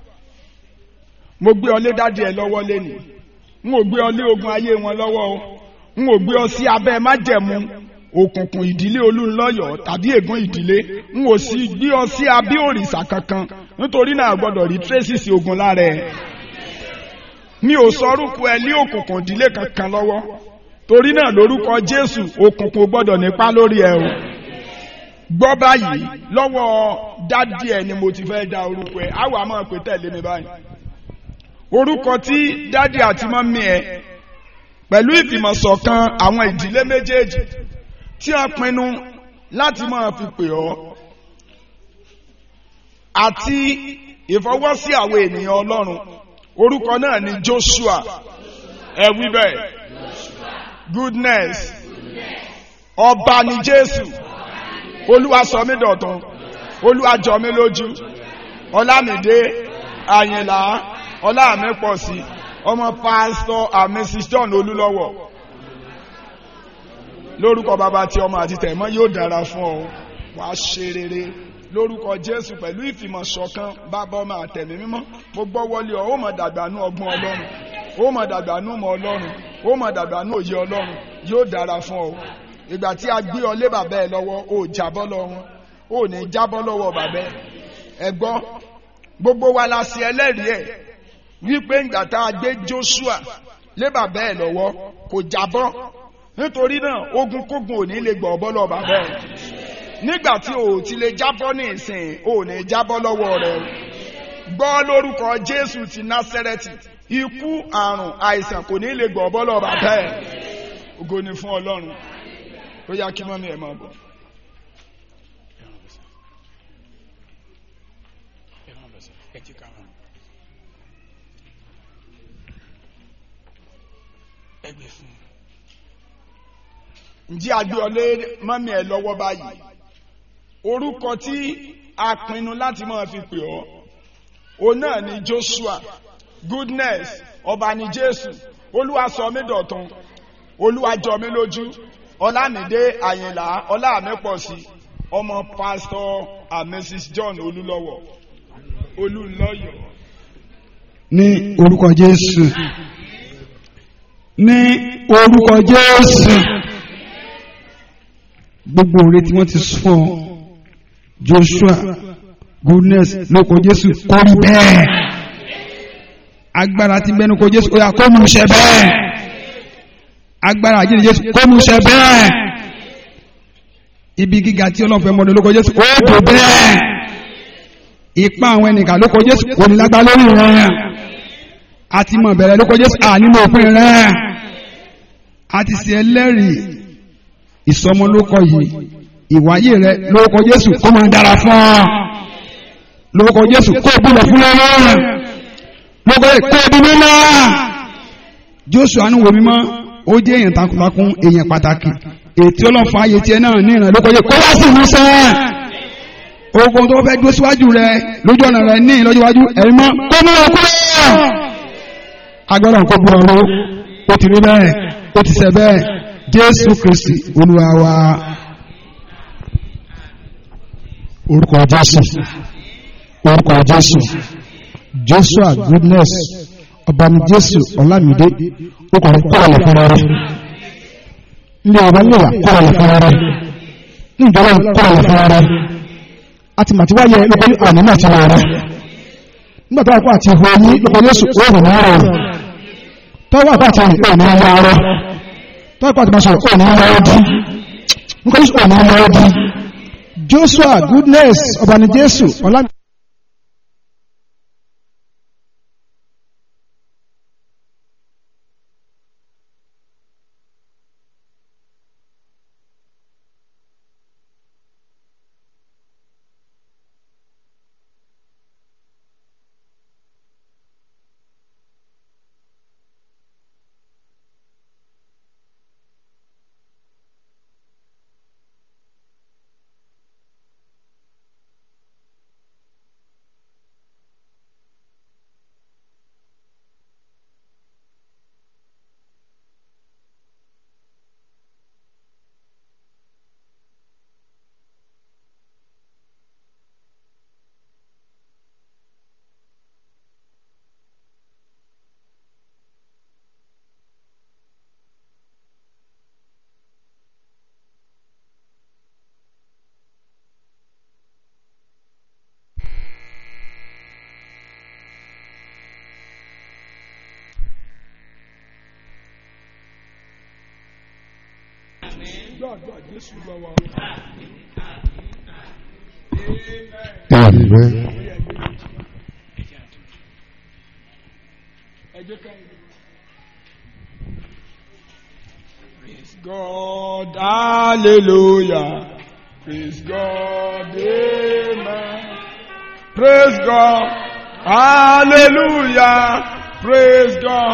mo gbé ọ lé dádì ẹ lọ́wọ́ lẹ́nu n ò gbé ọ lé ogun ayé wọn lọ́wọ́ o n ò gbé ọ sí abẹ́ májẹ̀mú òkùnkùn ìdílé olúńlọ́yọ̀ tàbí ègún ìdílé n ò sì gbé ọ sí abẹ́ òrìṣà kankan nítorí náà gbọ́dọ̀ rí tracy ogun lára ẹ mi ò sọ orúkọ ẹ lé òkùnkùn ìdílé kankan lọ́wọ́ torí náà lórúkọ Jésù òkùnkùn gbọ́dọ̀ nípa lórí ẹ o gbọ́ báyìí lọ́wọ́ dádì ẹ ni mo ti fẹ́ da orúkọ ẹ á wà máa pè tẹ̀lé mi báyìí orúkọ tí dádì àti mọ́mí ẹ pẹ̀lú ìfìmọ̀ṣọ̀kan àwọn ìdílé méjèèjì tí a pinnu láti máa fi pè ọ́ àti ìfọwọ́sí àwọn ènìyàn Ọlọ́run orúkọ náà ni Joshua ẹ wí bẹ́ẹ̀ goodness ọba ni Jésù olúwa sọ mí dọ̀tun olúwa jọ mí lójú ọlámídé àyìnlá ọláàmí pọ̀ sí ọmọ pásítọ̀ and mrs john olúlọ́wọ̀ lórúkọ bàbá tí ọmọ àti tẹ̀mọ́ yóò dára fún ọ wà á ṣe rere lórúkọ jésù pẹ̀lú ìfìmọ̀ṣọ̀kan bàbá ọmọ àtẹ̀mí mímọ́ mo gbọ́ wọlé ọ ó mọ̀ dàgbànú ọgbọ́n ọlọ́run ó mọ̀ dàgbànú mọ̀ ọlọ́run ó mọ̀ dàgbànú òye ọlọ́run yóò dára fún ọ ìgbà tí a gbé ọ lé bàbá ẹ lọ́wọ́ ó jábọ́ lọ́wọ́ ó ní jábọ́ lọ́wọ́ bàbá ẹ gbọ́ gbogbo wa la ṣe ẹlẹ́rìí ẹ̀ wípé ìgbà tá a gbé Joshua lé bàbá ẹ lọ́wọ́ kò jábọ́ nítorí náà ogun kógun ò ní lè gbọ́ ọbọ́ lọ bàbá ẹ nígbà tí o ti lè jábọ́ ní ìsìn ò ní jábọ́ lọ́wọ́ rẹ gbọ́ lórúkọ Jésù ti Násẹ́rẹ́tì ikú àrùn àìsàn kò ní lè gbọ́ ọbọ́ lọ bàbá ẹ ògo ni fún Ọlọ́run ó yá kí mọ́mí ẹ̀ máa bọ̀. ǹjẹ́ agbéọlé mọ́mí ẹ̀ lọ́wọ́ báyìí orúkọ tí a pinnu láti máa fi pè ọ́ òun náà ni Joshua goodness ọba ni Jésù olúwa sọ mí dọ̀tun olúwa jọ mí lójú ọlámídé àyìnlá ọlámípọ̀sí ọmọ pásítọ̀ and mrs john olúlọ́wọ̀ olúlọ́yọ̀. ní orúkọ jésù ní orúkọ jésù gbogbo òre tí wọ́n ti fún ọ joshua goodness lóko jésù kó rí bẹ́ẹ̀ agbára ti bẹnu ko jésù ó yá kó mú ṣẹ bẹ́ẹ̀ agbára àjíǹde jésù kó mú ṣẹ bẹ́ẹ̀ ibi gíga tí ọlọ́run fẹ́ mọ́ni lóko jésù ó dò bẹ́ẹ̀ ipa àwọn ẹnìkan lóko jésù kò ní lágbá lórí rẹ̀ àti mọ̀ bẹ̀rẹ̀ lóko jésù ànímọ̀ òpin rẹ̀ àti ṣe ẹlẹ́rìí ìsọmọlókọ yìí ìwáyé rẹ̀ lóko jésù kó máa dára fún ọ lóko jésù kó búlọ̀ fún lọ́rọ̀ lóko kó bí mímọ́ joshua ní wo mímọ́ ó jẹ́ èèyàn takuntakun èèyàn pàtàkì ètí ọlọ́fà ayé tiẹ̀ náà ní ìrìn lóko yẹ kó wá sí ìmúṣẹ́ ogun tó fẹ́ dúró síwájú rẹ lójú ọ̀nà rẹ ní ìlọ́jọ́ iwájú ẹ̀rí mọ́ kó mú wọn kúrò agbára nǹkan bu ọ̀rọ̀ ó ti rí bẹ́ẹ̀ ó ti ṣẹ bẹ́ẹ̀ jésù kristi olúwa wa orúkọ jésù orúkọ jésù joshua goodness ọbàmì jésù ọlámídé okùnrin kọ́ọ̀lù fúnra rẹ̀ ní ọba níwà kọ́ọ̀lù fúnra rẹ̀ ní ìjọba kọ́ọ̀lù fúnra rẹ̀ àti màtí wáyé lóko ní àmì náà ti wà rẹ̀ nígbà tó wà kó àti ìhò ní lóko yéṣù òòrùn náà rọrùn tọ́wọ́ àpá àti ìhò ní ọmọ arọ tọ́wọ́ àpá àti máa sọ̀rọ̀ òòrùn náà ọdún nípa yéṣù òòrùn náà ọdún joshua goodness ọbàmì jésù ọlámídé gbàgbà jésù lọ́wọ́. Amen. ẹ jẹ́ ká Praise God, hallelujah. Praise God, amen. Praise God, hallelujah. Praise God.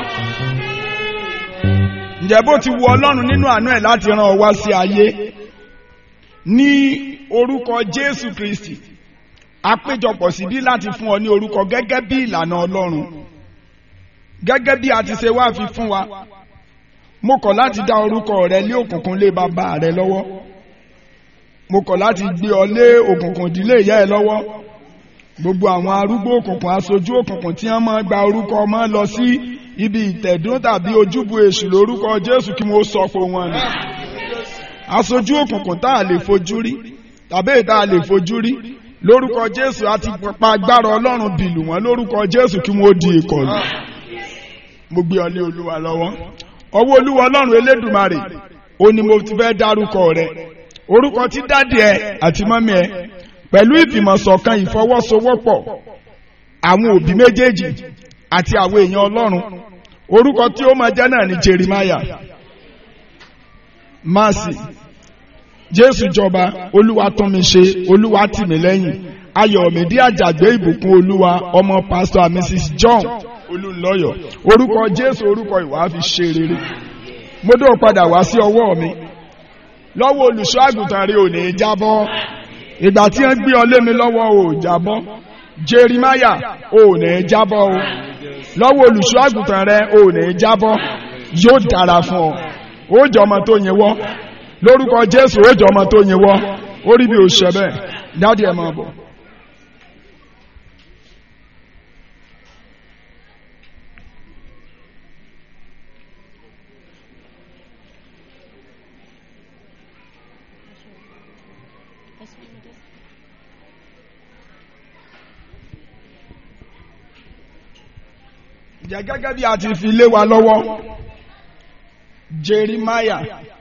Ǹjẹ́ bó ti wu Ọlọ́run nínú àánú ẹ̀ láti rán ọ wá sí ayé ní orúkọ Jésù Kristi àpéjọpọ̀ síbí láti fún ọ ní orúkọ gẹ́gẹ́ bí ìlànà Ọlọ́run gẹ́gẹ́ bí a ti ṣe wá fi fún wa mo kọ̀ láti dá orúkọ rẹ lé òkùnkùn lé bàbá rẹ lọ́wọ́ mo kọ̀ láti gbé ọ lé òkùnkùn ìdílé ìyá ẹ lọ́wọ́ gbogbo àwọn arúgbó òkùnkùn aṣojú òkùnkùn tí wọ́n máa gba orúkọ ọmọ lọ sí ibi ìtẹ̀dún tàbí ojúbọ èṣù lórúkọ Jésù kí wọ́n sọ pé wọ́n ni aṣojú òkùnkùn tá a lè fojú rí tàbí èyí tá a lè fojú rí lórúkọ Jésù àti pa agbára Ọlọ́run bìlù wọn lórúkọ Jésù kí wọ́n di ìkọlù mo gbé ọ lé Olúwa lọ́wọ́ ọwọ́ Olúwa Ọlọ́run Elédùmarè ó ní mo ti fẹ́ dárúkọ rẹ orúkọ tí dádì ẹ àti mọ́mí ẹ pẹ̀lú ìfìmọ̀ṣọ̀kan ìfọwọ́sowọ́pọ̀ àwọn òbí méjèèjì àti àwọn èèyàn Ọlọ́run orúkọ tí ó máa jẹ́ náà ní Jeremiah Mercy Jésù jọba Olúwa tún mi ṣe Olúwa tì mí lẹ́yìn Ayọ̀mídé Àjàgbé ìbùkún Olúwa ọmọ pásítọ̀ and Mrs John Olúnlọ́yọ̀ orúkọ Jésù orúkọ ìwà fi ṣe rere mo dó padà wá sí ọwọ́ mi lọ́wọ́ olùṣọ́ àgùntàn rẹ ò ní jábọ́ ìgbà tí wọ́n gbé ọ lé mi lọ́wọ́ ò jábọ́ Jerimaya ò ní jábọ́ o lọ́wọ́ olùṣọ́ àgùntàn rẹ ò ní jábọ́ yóò dára fún ọ ó jọ ọmọ tó yẹn wọ́ lórúkọ Jésù ó jọ ọmọ tó yẹn wọ́ ó rí bí o ṣẹ bẹ́ẹ̀ dádì ẹ̀ máa bọ̀. jẹ́ gẹ́gẹ́ bí a ti fi lé wa lọ́wọ́ Jeremiah